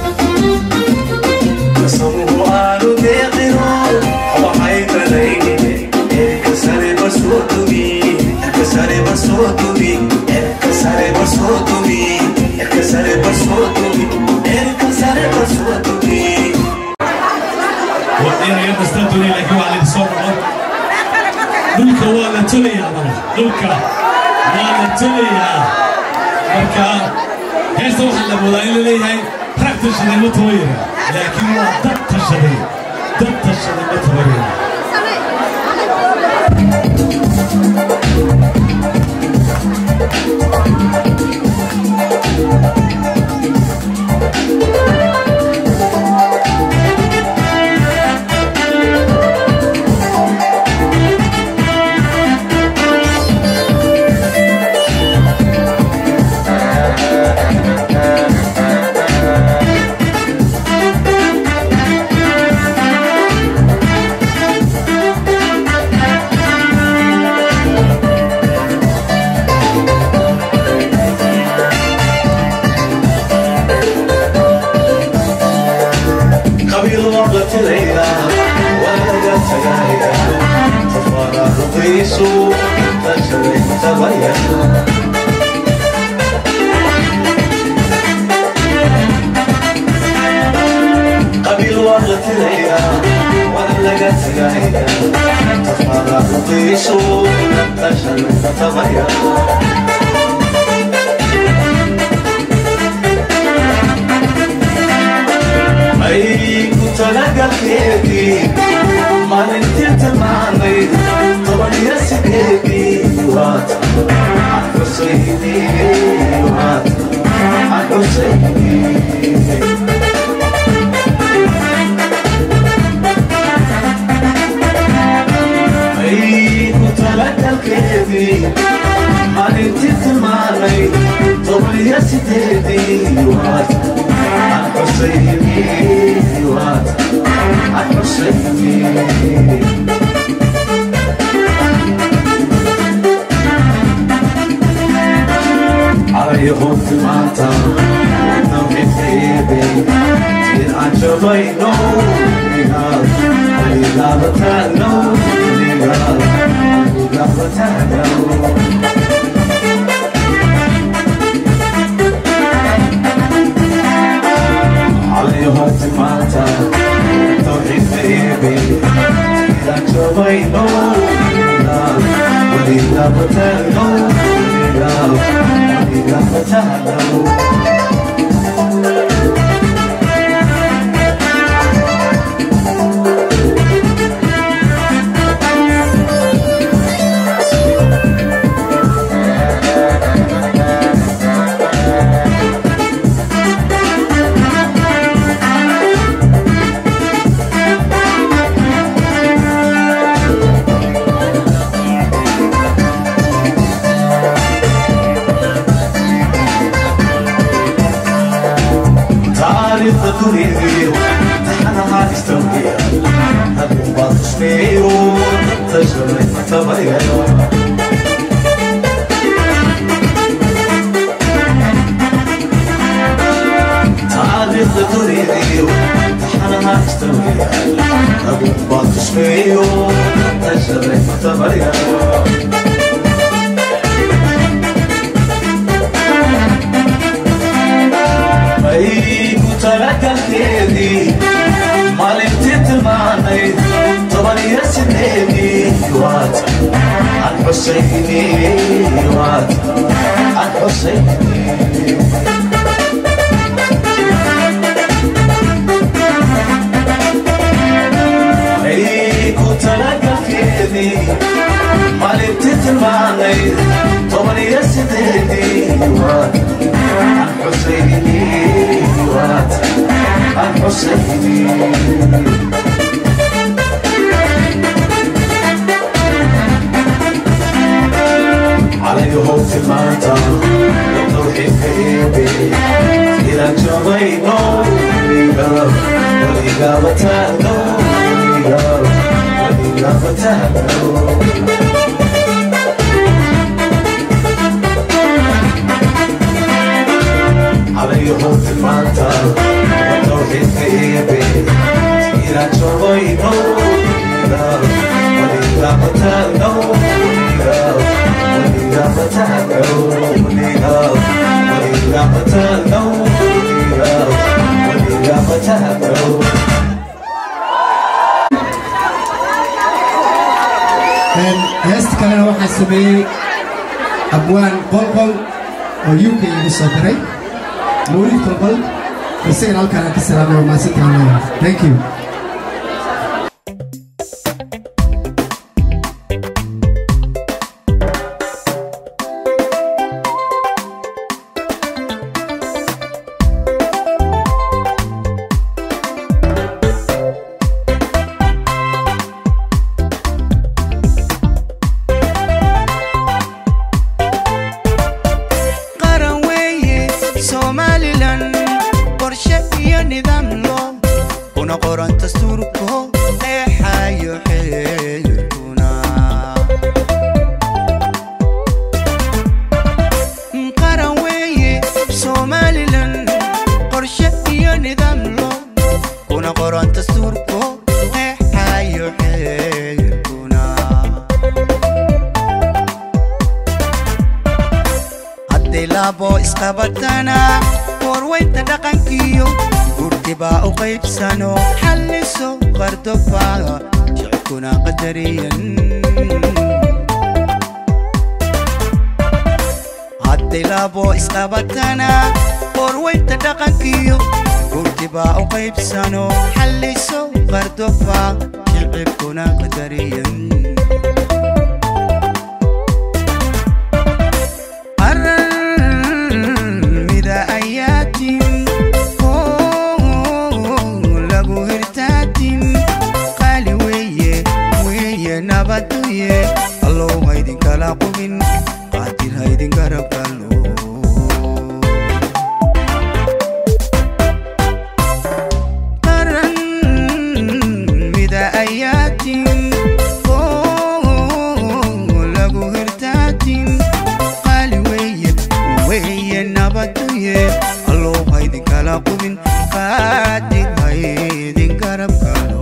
[SPEAKER 1] samuhu aanu deeqino waxay danaynine erka sare basoo dumi erka sare basoo dumi erka sare basoo dumi erka sare basoo dumi erka sare basoo dumi
[SPEAKER 16] wadina yar kastaa doonay laakiin waa laydin soo noqon dhulka waa la tolayaa bana dhulka waa la tolayaa marka heesta waxaa la moodaa in la leeyahay rag tashaday ma tabayara laakiin waa dad tashaday dad tashaday ma tabayara
[SPEAKER 1] qabiil waqtilayda walaga tagaya tafaraaruqiisu tashaday tabayasho qabiil waqtilayda walaga tagaya tafaraaruqiisu tashaday tabayasho ay ku talagalkeedii maalintii tilmaamay toban iyo galkeedii maalintii tilmaanay toban iyo sideedii waad aan xusayni waad aan xusayni علي خوف ماتا نوحي خيبي تين عن جبينو نيغال نيغال بتانو نيغال نيغال بتانو علي خوف ماتا نوحي خيبي تين عن جبينو نيغال نيغال بتانو نيغال تعرف تريد تحنها تستوي هذا بعض شميو تجربة تبغي تعرف تريد تحنها تستوي هذا بعض شميو تجربة تبغي aygu talagalkeedii maalintii tilmaanayd toban iyo sideedii waad aan xusayni waad aan xusayni aygu talagalkeedii maalintii tilmaanayd toban iyo sideedii waad aan xusayni waad aan xusayni علي هوت الماتا توحيد كيبي إلى جبينو وليغا وليغا بتانو وليغا وليغا بتانو علي هوت الماتا توحيد كيبي إلى جبينو وليغا وليغا بتانو وليغا وليغا بتانو وليغا وليغا بتانو وليغا وليغا بتانو
[SPEAKER 19] heesta kalena waxaa sameeyey abwaan qolqol oo uk igu soo diray mawlid qolqol isagana halkaan aan ka salaamay waa maasintaan thank you
[SPEAKER 20] qaran weeye somalilan qorshe iyo nidaam loo una qoran dastuurko qeexayo xeerkuna qaran weeye somalilan qorshe iyo nidaam loo una qoran dastuurko qeexayo xeerkuna hadday laabo isqabatana warweynta dhaqankiyo gurtibaa u qaybsano xalliso qardoba shicibkuna qadariyan hadday laabo isqabatana warweynta dhaqankiyo gurtibaa u qaybsano xalliso qardoba shicibkuna qadariyan mida ayaatin lagu hirtaatin qaali weeye weeye nabaduye allow haydinka kala qubin qaadir haydin garab galo qaran mida ayaatin oo lagu hirtaatin qaali weye weye nabaduye allow haydin kala qubin qaadir haydin garab galo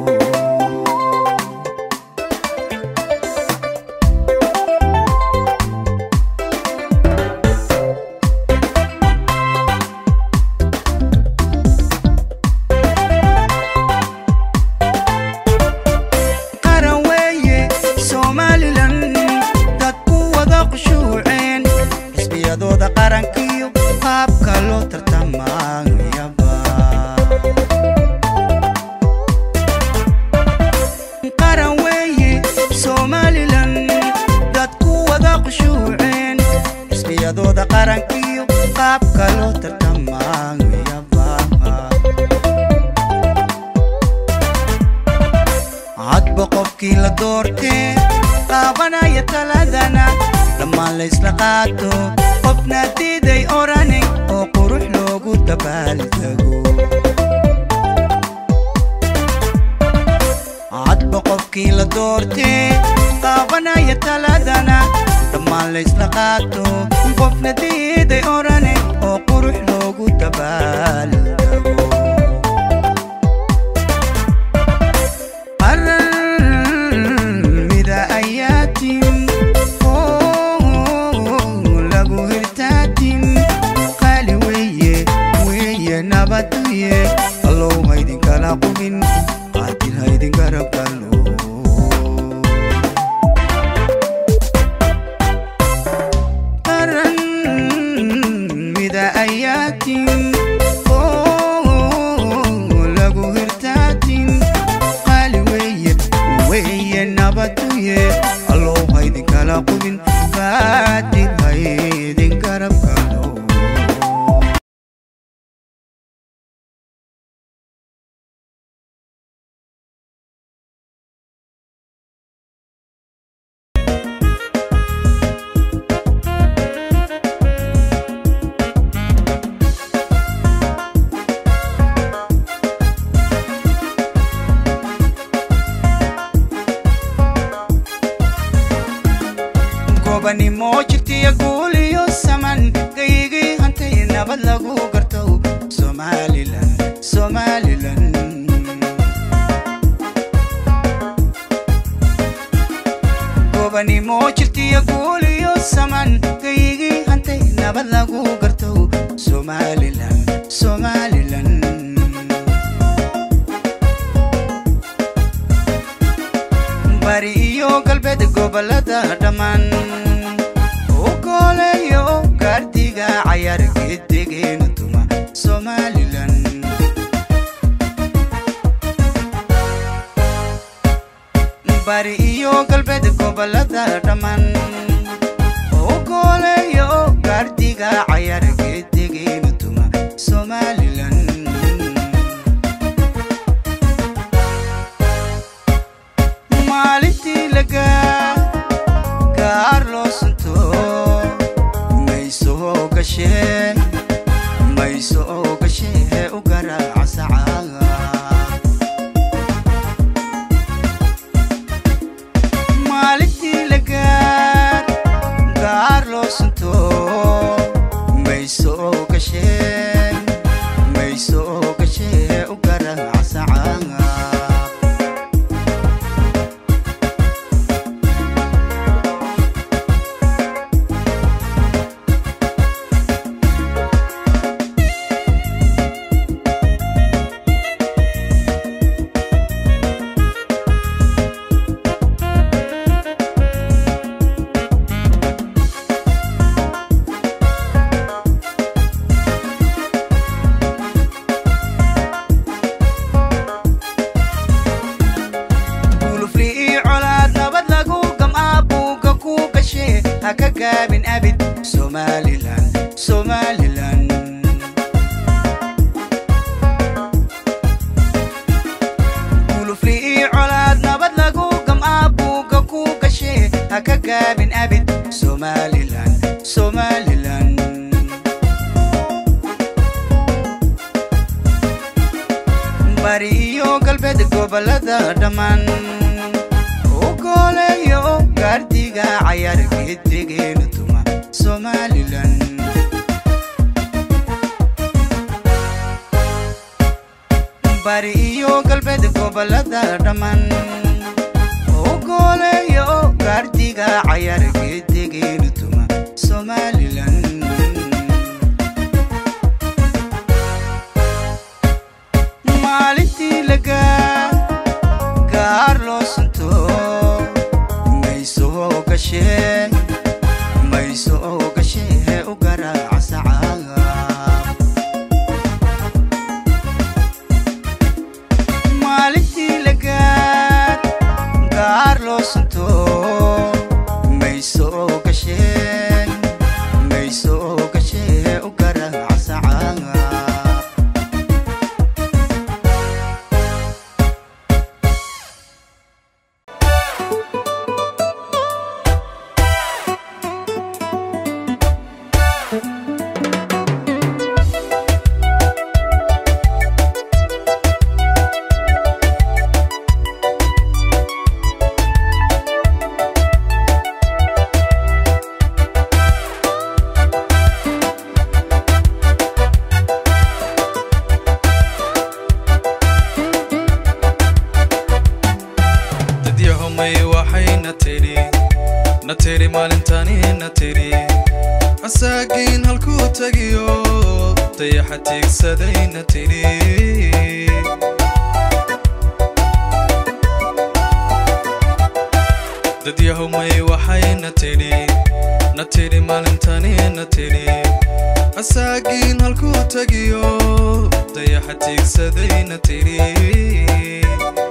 [SPEAKER 20] qaran weeye somalilan dadku wada qushuuceen xisbiyadooda qarankiyo qaabka loo tartamayaba qaran weeye somalilan dadku wada qushuuceen xisbiyadooda qarankiyo qaabka loo tartamayaba hadba qofkii la doortee qaabanaya taladana dhammaan laysla qaato qofna diiday orane oo qurux loogu dabaaldego hadba qofkii la doortee qaabanaya taladana dhammaan laysla qaato qofna diiday orane oo qurux loogu dabaaldego qaran mida ayaatin oo lagu hirtaatin qaali weye weye nabaduye allow haydin kala qubin qaadir haydin garab galo qaran mida ayaatin oo lagu hirtaatin qaali weye weye nabaduye allow haydin kala qubin qaadir haydin garab galo gobanimo jirtiya guuliyo saman gaygii hantay nabad lagu garto somalilan somalilan gobanimo jirtiya guuliyo saman gaygii hantay nabad lagu garto somalilan somalilan bari iyo galbeed gobolada dhammaan u gooleeyo gaardiga cayaar gedegeena tuma somalilan bari iyo galbeed gobolada dhammaan u gooleeyo gaardiga cayaar gedegeena tuma somalilan maalintii lagaa gaar loo sunto mayso gashee mayso gashee u garaaca sacaaga maalintii lagaa gaar loo sunto ha ka gaabin abid somalilan somalilan bari iyo galbeed gobolada dhammaan u gooleeyo gaardiga cayaar geedrigeenu tuma somalilan bari iyo galbeed gobolada dhammaan u gooleeyo gaardiga cayaar geedrigeenu tuma somalilan maalintii lagaa gaar loo sunto mayso gashee mayso gashee u garaaca sacaaga maalintii lagaa gaar loo sunto mayso gashee mayso gashee u garaaca sacaaga
[SPEAKER 21] dadyahomay waxayna tidhi na tidhi maalintani na tidhi asaagiin halkuu tegiyo dayaxa tiigsaday na tidhi dadyahomay waxayna tidhi na tidhi maalintani na tidhi asaagiin halkuu tegiyo dayaxa tiigsaday na tidhi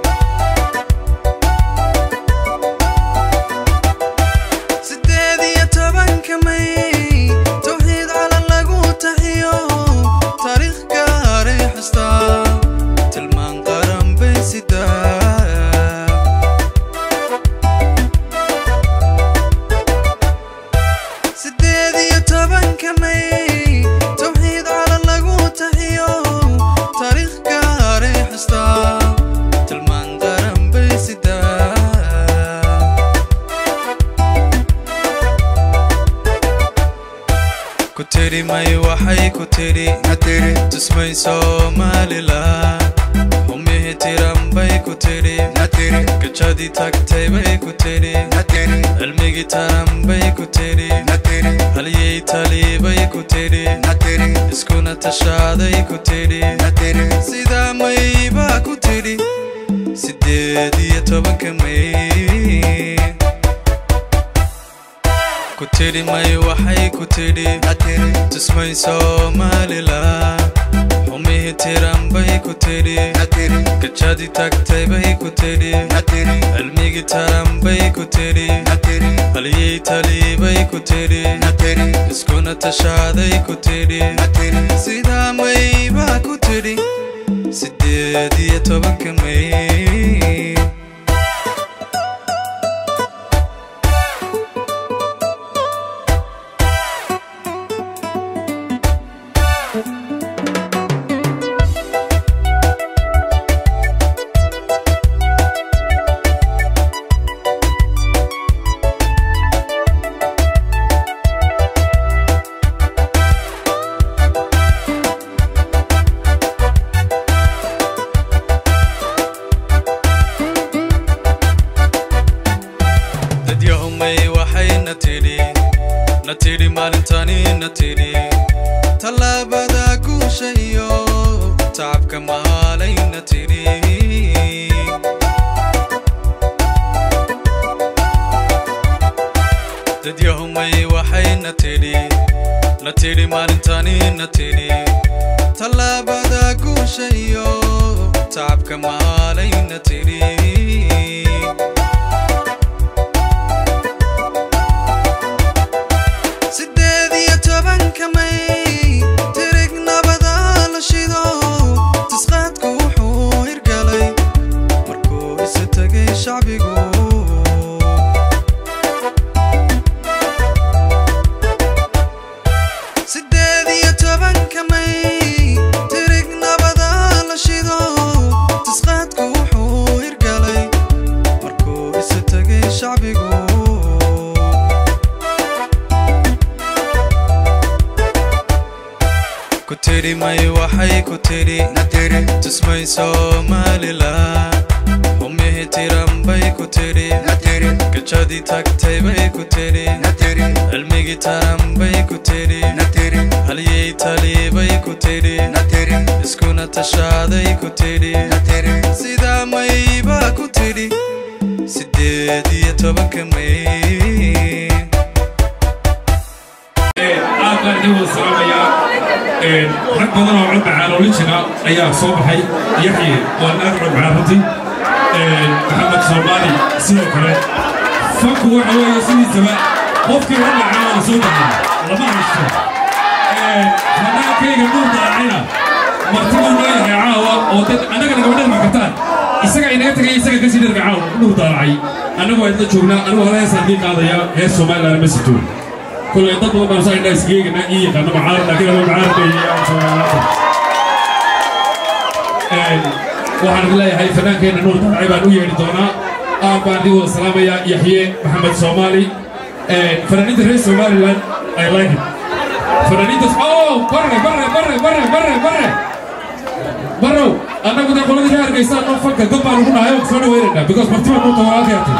[SPEAKER 21] sideed iyo tobanka may towxiid calan lagu taxiyo taariikh gaaray xustaa tilmaan qaran bay sidaa sideed iyo tobanka may towxiid calan lagu taxiyo taariikh gaaray xustaa tilmaan qaran bay sidaa ku tiri may waxay ku tiri tusmay somalilan humihii tiran bay ku tiri gajadii tagtay bay ku tiri cilmigii taran bay ku tiri halyey talibay ku tiri iskuna tashaaday ku tiri sidaa may baa ku tiri sideed iyo tobanka may ku tiri may waxay ku tiri tusmay somalilan xumihii tiran bay ku tiri gajadii tagtay bay ku tiri cilmigii taran bay ku tiri halyey talibay ku tiri iskuna tashaaday ku tiri sidaa may baa ku tiri sideed iyo tobanka may dadyahumay waxayna tidhi na tidhi maalintani na tidhi tallaabada guusha iyo tacabka maalayna tidhi dadyahumay waxayna tidhi na tidhi maalintani na tidhi tallaabada guusha iyo tacabka maalayna tidhi sideed iyo tobanka may tirig nabada la shido tisqaadku wuxuu hirgalay markuu isu tegay shacbigu tidhi may waxay ku tidhi tusmay somalilan xumihi tiran bay ku tidhi gajadii tagtay bay ku tidhi cilmigii taran bay ku tidhi halyey talii bay ku tidhi iskuna tashaaday ku tidhi sidaa mayba ku tidhi sideed iyo tobanka may
[SPEAKER 16] aad baan idin wada salaamayaa rag badan oo cod macaalooli jira ayaa soo baxay yaxye waa aad cod macaan runtii maxamed soomaali sidoo kale fanku waxa weeye sidiisaba qofkii cod macaana soo baxay lama haysto fanaankayga nuur daacina martibuu leeyahay caawa oo dad annagana gabadhada makataan isaga inaga tagay isaga kasii dharka caawa nuur daacay annagu waa idla joognaa anigu hore heesaan dii qaadaya hees somaliland ma sito كل يضرب ما صار الناس جيجنا إيه كانوا معارض لكن هو معارض waxaan leeyahay fanaankeenna nuur dabci baan u yeedhi doonaa aan baan idin wada salaamaya yaxye maxamed soomaali fanaaniinta reer somaliland i like it fanaaniintas oh barre barre barre barre barre barre barrow annagu dee qoladii reer hargeysaan noo fanka gob baan ugu nahay oo soo dhaweynayna because martiba nuurta walaalkeertay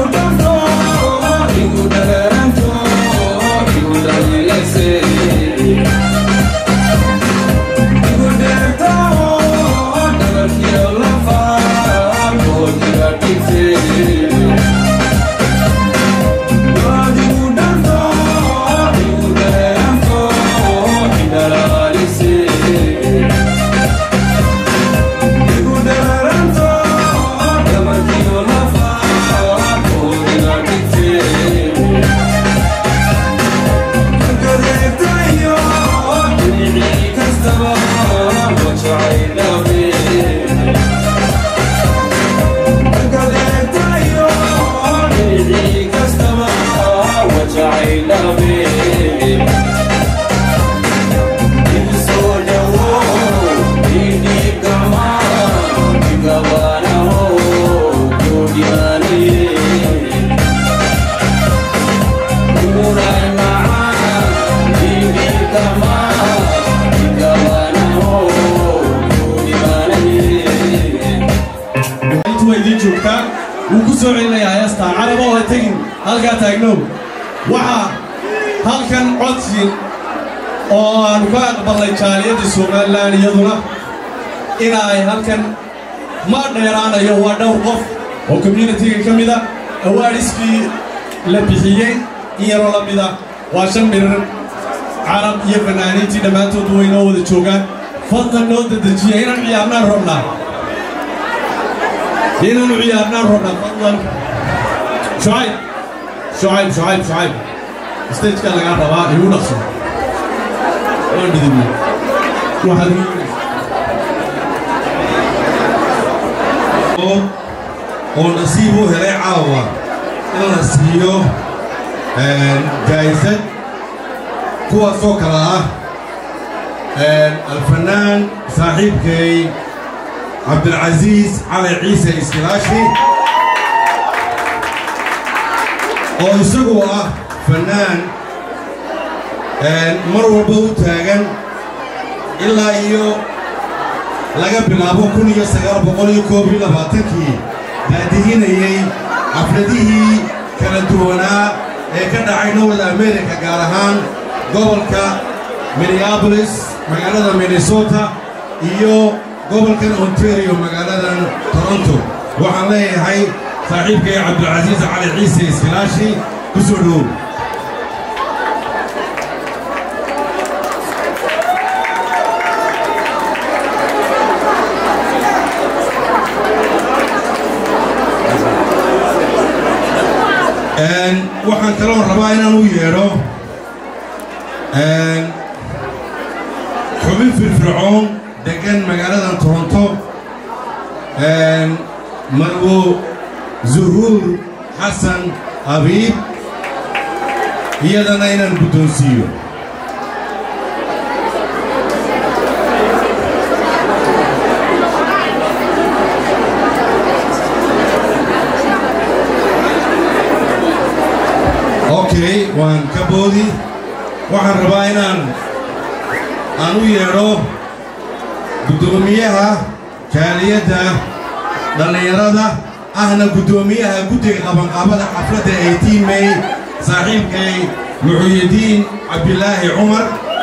[SPEAKER 3] Thank you.
[SPEAKER 2] soo celinayaa heestaa caraba oo ha tegin halkaa taagnow waxaa halkan codsi oo aanu ka aqbalnay jaaliyadda somalilan iyaduna ina ay halkan ma dheeraanayo waa dhowr qof oo communitiga ka mida awaadhiskii la bixiyey in yaroo la mida waa shan mirir carab iyo fanaaniintii dhammaantood way noo wada joogaan fadlan noo dedejiya inaan ciyaarnaan rabnaa inaanu ciyaarnaan rabnaa fadlan shucayb shucayb shucayb shucayb stageka lagaa rabaa igu dhaqso waan dhidibnay waxaad
[SPEAKER 3] oo nasiib u helay caawa in la siiyo jaa'isad kuwaasoo kale ah alfanaan saaxiibkay cabdilcasiis cali ciise iskilaashi oo isagu ah fannaan mar walba u taagan ilaa iyo laga bilaabo kun iyo sagaal boqol iyo koob iyo labaatankii daadihinayey xafladihii kala duwanaa ee ka dhacay north america gaar ahaan gobolka minneabolis magaalada minnesota iyo gobolkan ontario magaaladan toronto waxaan leeyahay saaxiibkay cabdilcasiis cali ciise iskilaashi ku soo dhowow waxaan kaloo rabaa inaan u yeedho xubin firfircoon deggan magaaladan toronto marwo zuhuur xasan abiib iyadana inaan guddoonsiiyo okay waan ka boodi waxaan rabaa inaan aan u yeedho guddoomiyaha jaaliyadda dhallinyarada ahna guddoomiyaha guddiga qabanqaabada xafladda eighteen may saaxiibkay muxuyidiin cabdilaahi cumar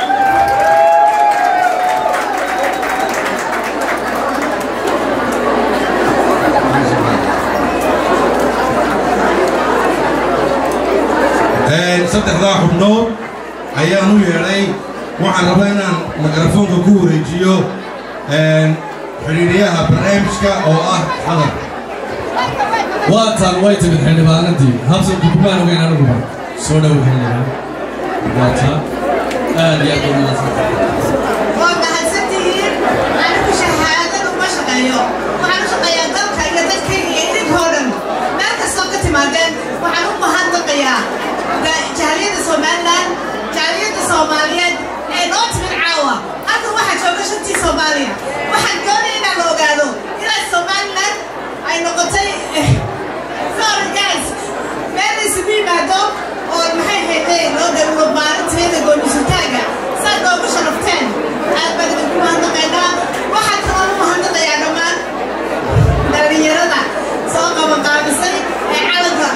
[SPEAKER 3] saddexdaa xubnood ayaan u yeedhay waxaan rabaa inaan mikrofoonka ku wareejiyo xidhiidhiyaha barnaamijka oo ah xadar
[SPEAKER 2] waatan way timid xildhibaanadii habsan dukumaan ogeyn aniguba soo dhow xildhibaan waataan aad iyo aad u mahadsan
[SPEAKER 11] waa mahadsantihiin anigu shahaadadu ma shaqeeyo waxaan u shaqeeyaa dalka iyo dadkayga iyo idinkoo dhan meel kastoo ka timaadeen waxaan u mahadnaqayaa jahliyadda somalilan jahliyadda soomaaliyeed ee noo timid caawa halkan waxaa jooga shantii soomaaliya waxaan doonaya inaan la ogaado ilaa somalilan ay noqotay sorry guys meel la isugu yimaado oo maxay hayday loo dhawlo maalinteeda goonisutaaga saad noogu sharafteen aad baan idinku mahadnaqaynaa waxaan kaloo u mahadnaqayaa dhammaan dhallinyarada soo qabanqaabisay ee calanka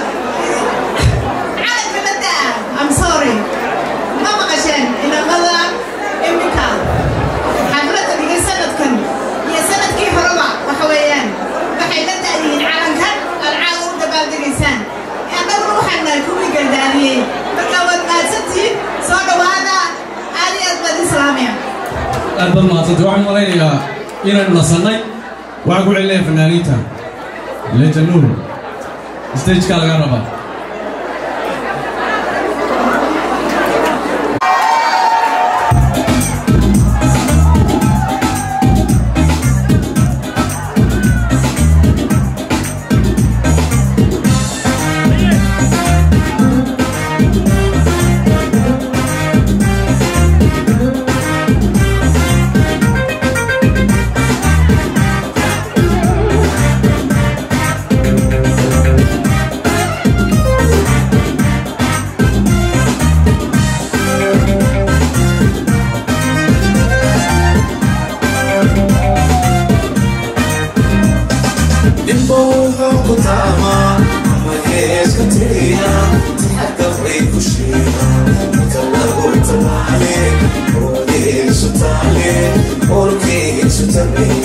[SPEAKER 11] calanka badda I'm sorry ma maqasheen inamada iminka xafladda dhigay sanadkan iyo sanadkii horeba waxa weeyaan waxay la daadiyiin calankan aad caawa u dabaaldegaysaan annaguna waxaan nahay kuwii gardaadiyey marka waad mahadsantihiin soo dhowaada aad iyo aad baad islaamiya
[SPEAKER 2] aad baad mahadsantay waxaan malaynayaa inaynu nasannay waxaan ku celinaya fanaaniinta leja nuur stageka laga rabaa
[SPEAKER 1] Nimbo wuxuu ku taamaa تيا تحقق في كشينا كلاغو تمالي ودي ستالي وركي ستالي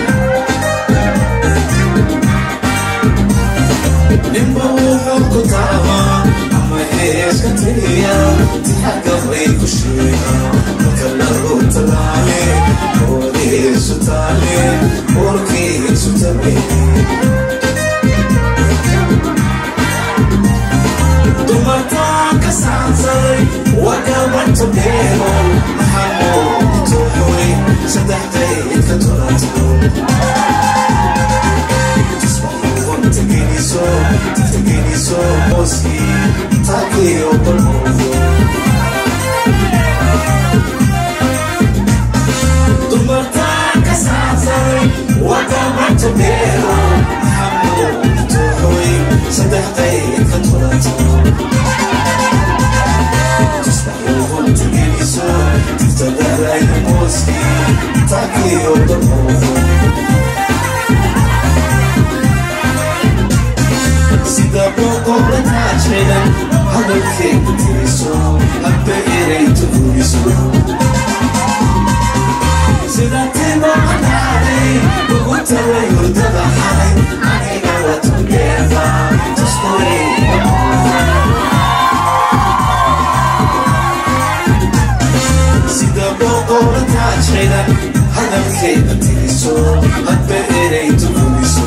[SPEAKER 1] nimba wuxuu ku taamaa ama heeska teliya tixagabay ku sheega marka lagu talaale oodiisu taale warkiisu tabe dumartaan ka saansaday wagabanto beero maxamuud tuuxoy saddex daydka tolato Tegeniso, tegeniso, moski, taki o polmovo. Dumarta kasazay, waka matobero, hamu tuhoy, sadaqay katulato. Tusbahu tegeniso, tagaray moski, taki o polmovo. sida boqorrataa jiran hadalkeeda tiriso hadba erayta hubiso sida tima cadaaday ugu taray hurdada xalay aniga watugeeda tuskuray sida boqorrataa jiran hadalkeeda tiriso hadba erayta hubiso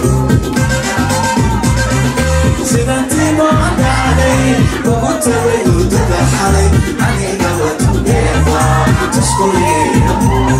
[SPEAKER 1] sidantiimo cadaaday ugu tagay hurdada xalay aniga watugeeda tuskuyeeda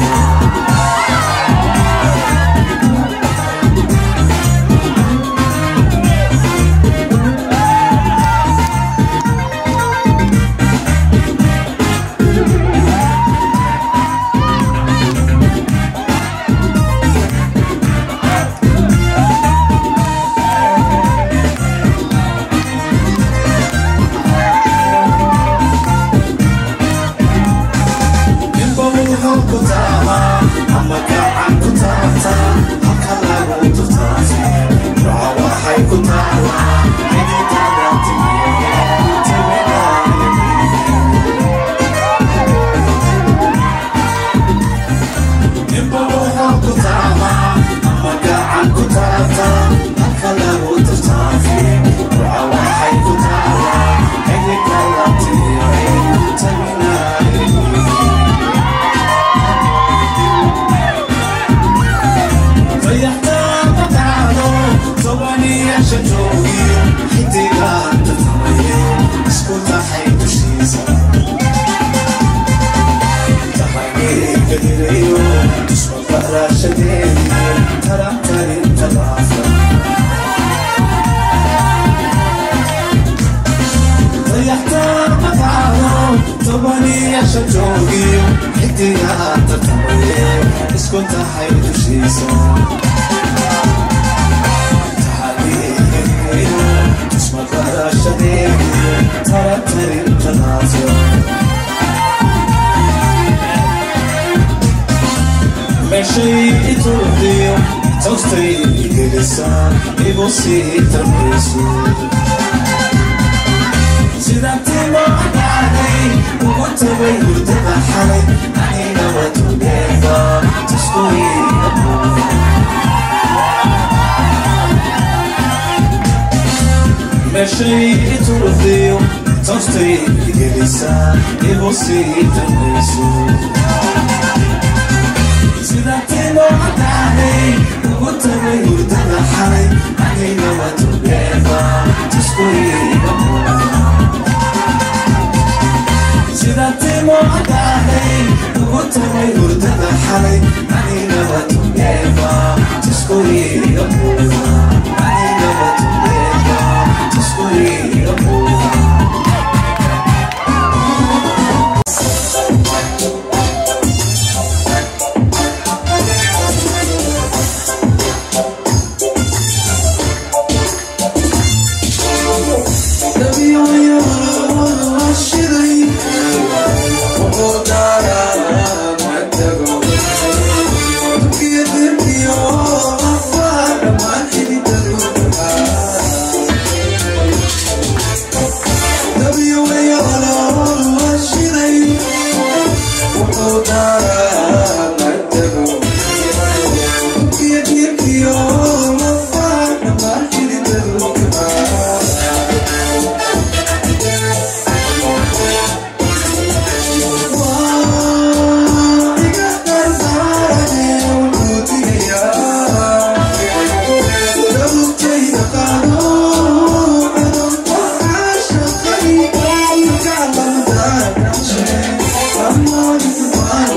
[SPEAKER 1] nimba wuxuu ku taamaa ama gacan ku taabtaa halka lagu turtaasi duca waxay ku taalaa xididada nimba wuxuu ku taamaa ama gacan ku taabtaa halka lagu turtaasi duca waxay ku taalaa xididada taminaay fayaxtaanka taado tobaniyaasha joogiyo xidigaan tatamaye isku taxay dushiisa taxageega hirayo isma barashadeedi tarantarinta laafa fayaxtaanka taado tobaniyaasha joogiyo xidigaan tatamaye isku taxay dushiisa meeshay iturdiyo toostay igelisaa igu sii tarmayso sida timo cadaaday ugu tagay hurdada xalay aniga watugeeda tuskuyiga meeshay iturdiyo toostay igelisaa igu sii tarmayso sida timo cadaaday ugu tagay hurdada xalay aniga watugeeda tuskuyiga sida timo cadaaday ugu tagay hurdada xalay aniga watugeeda tuskuyiga aniga watugeeda tuskuyiga Thank you.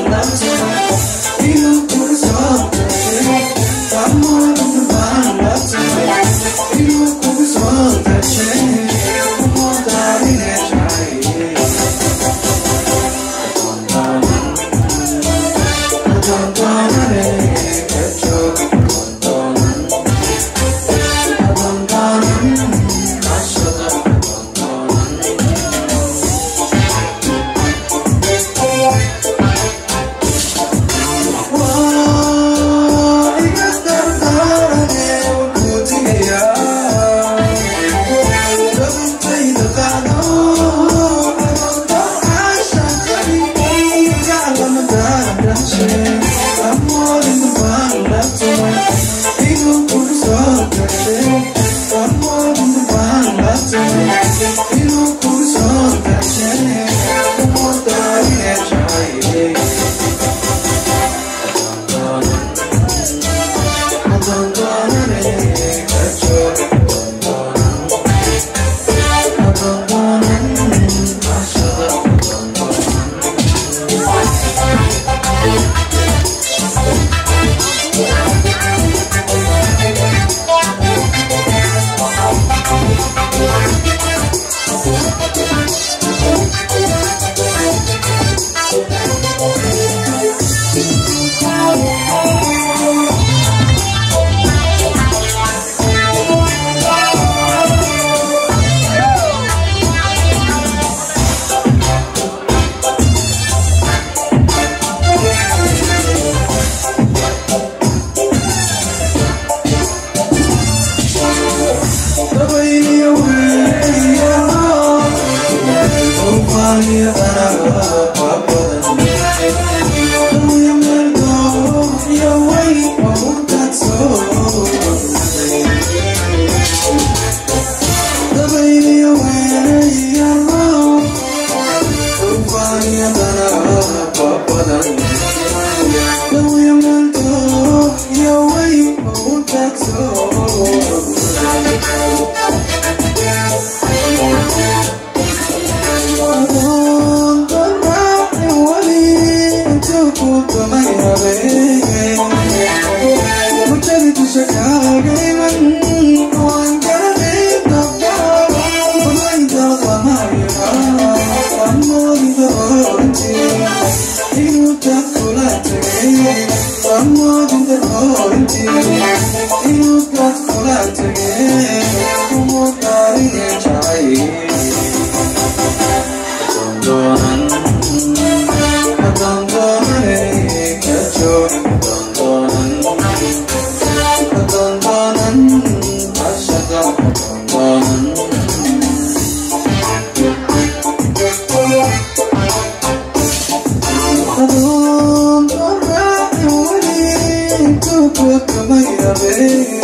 [SPEAKER 1] Thank you.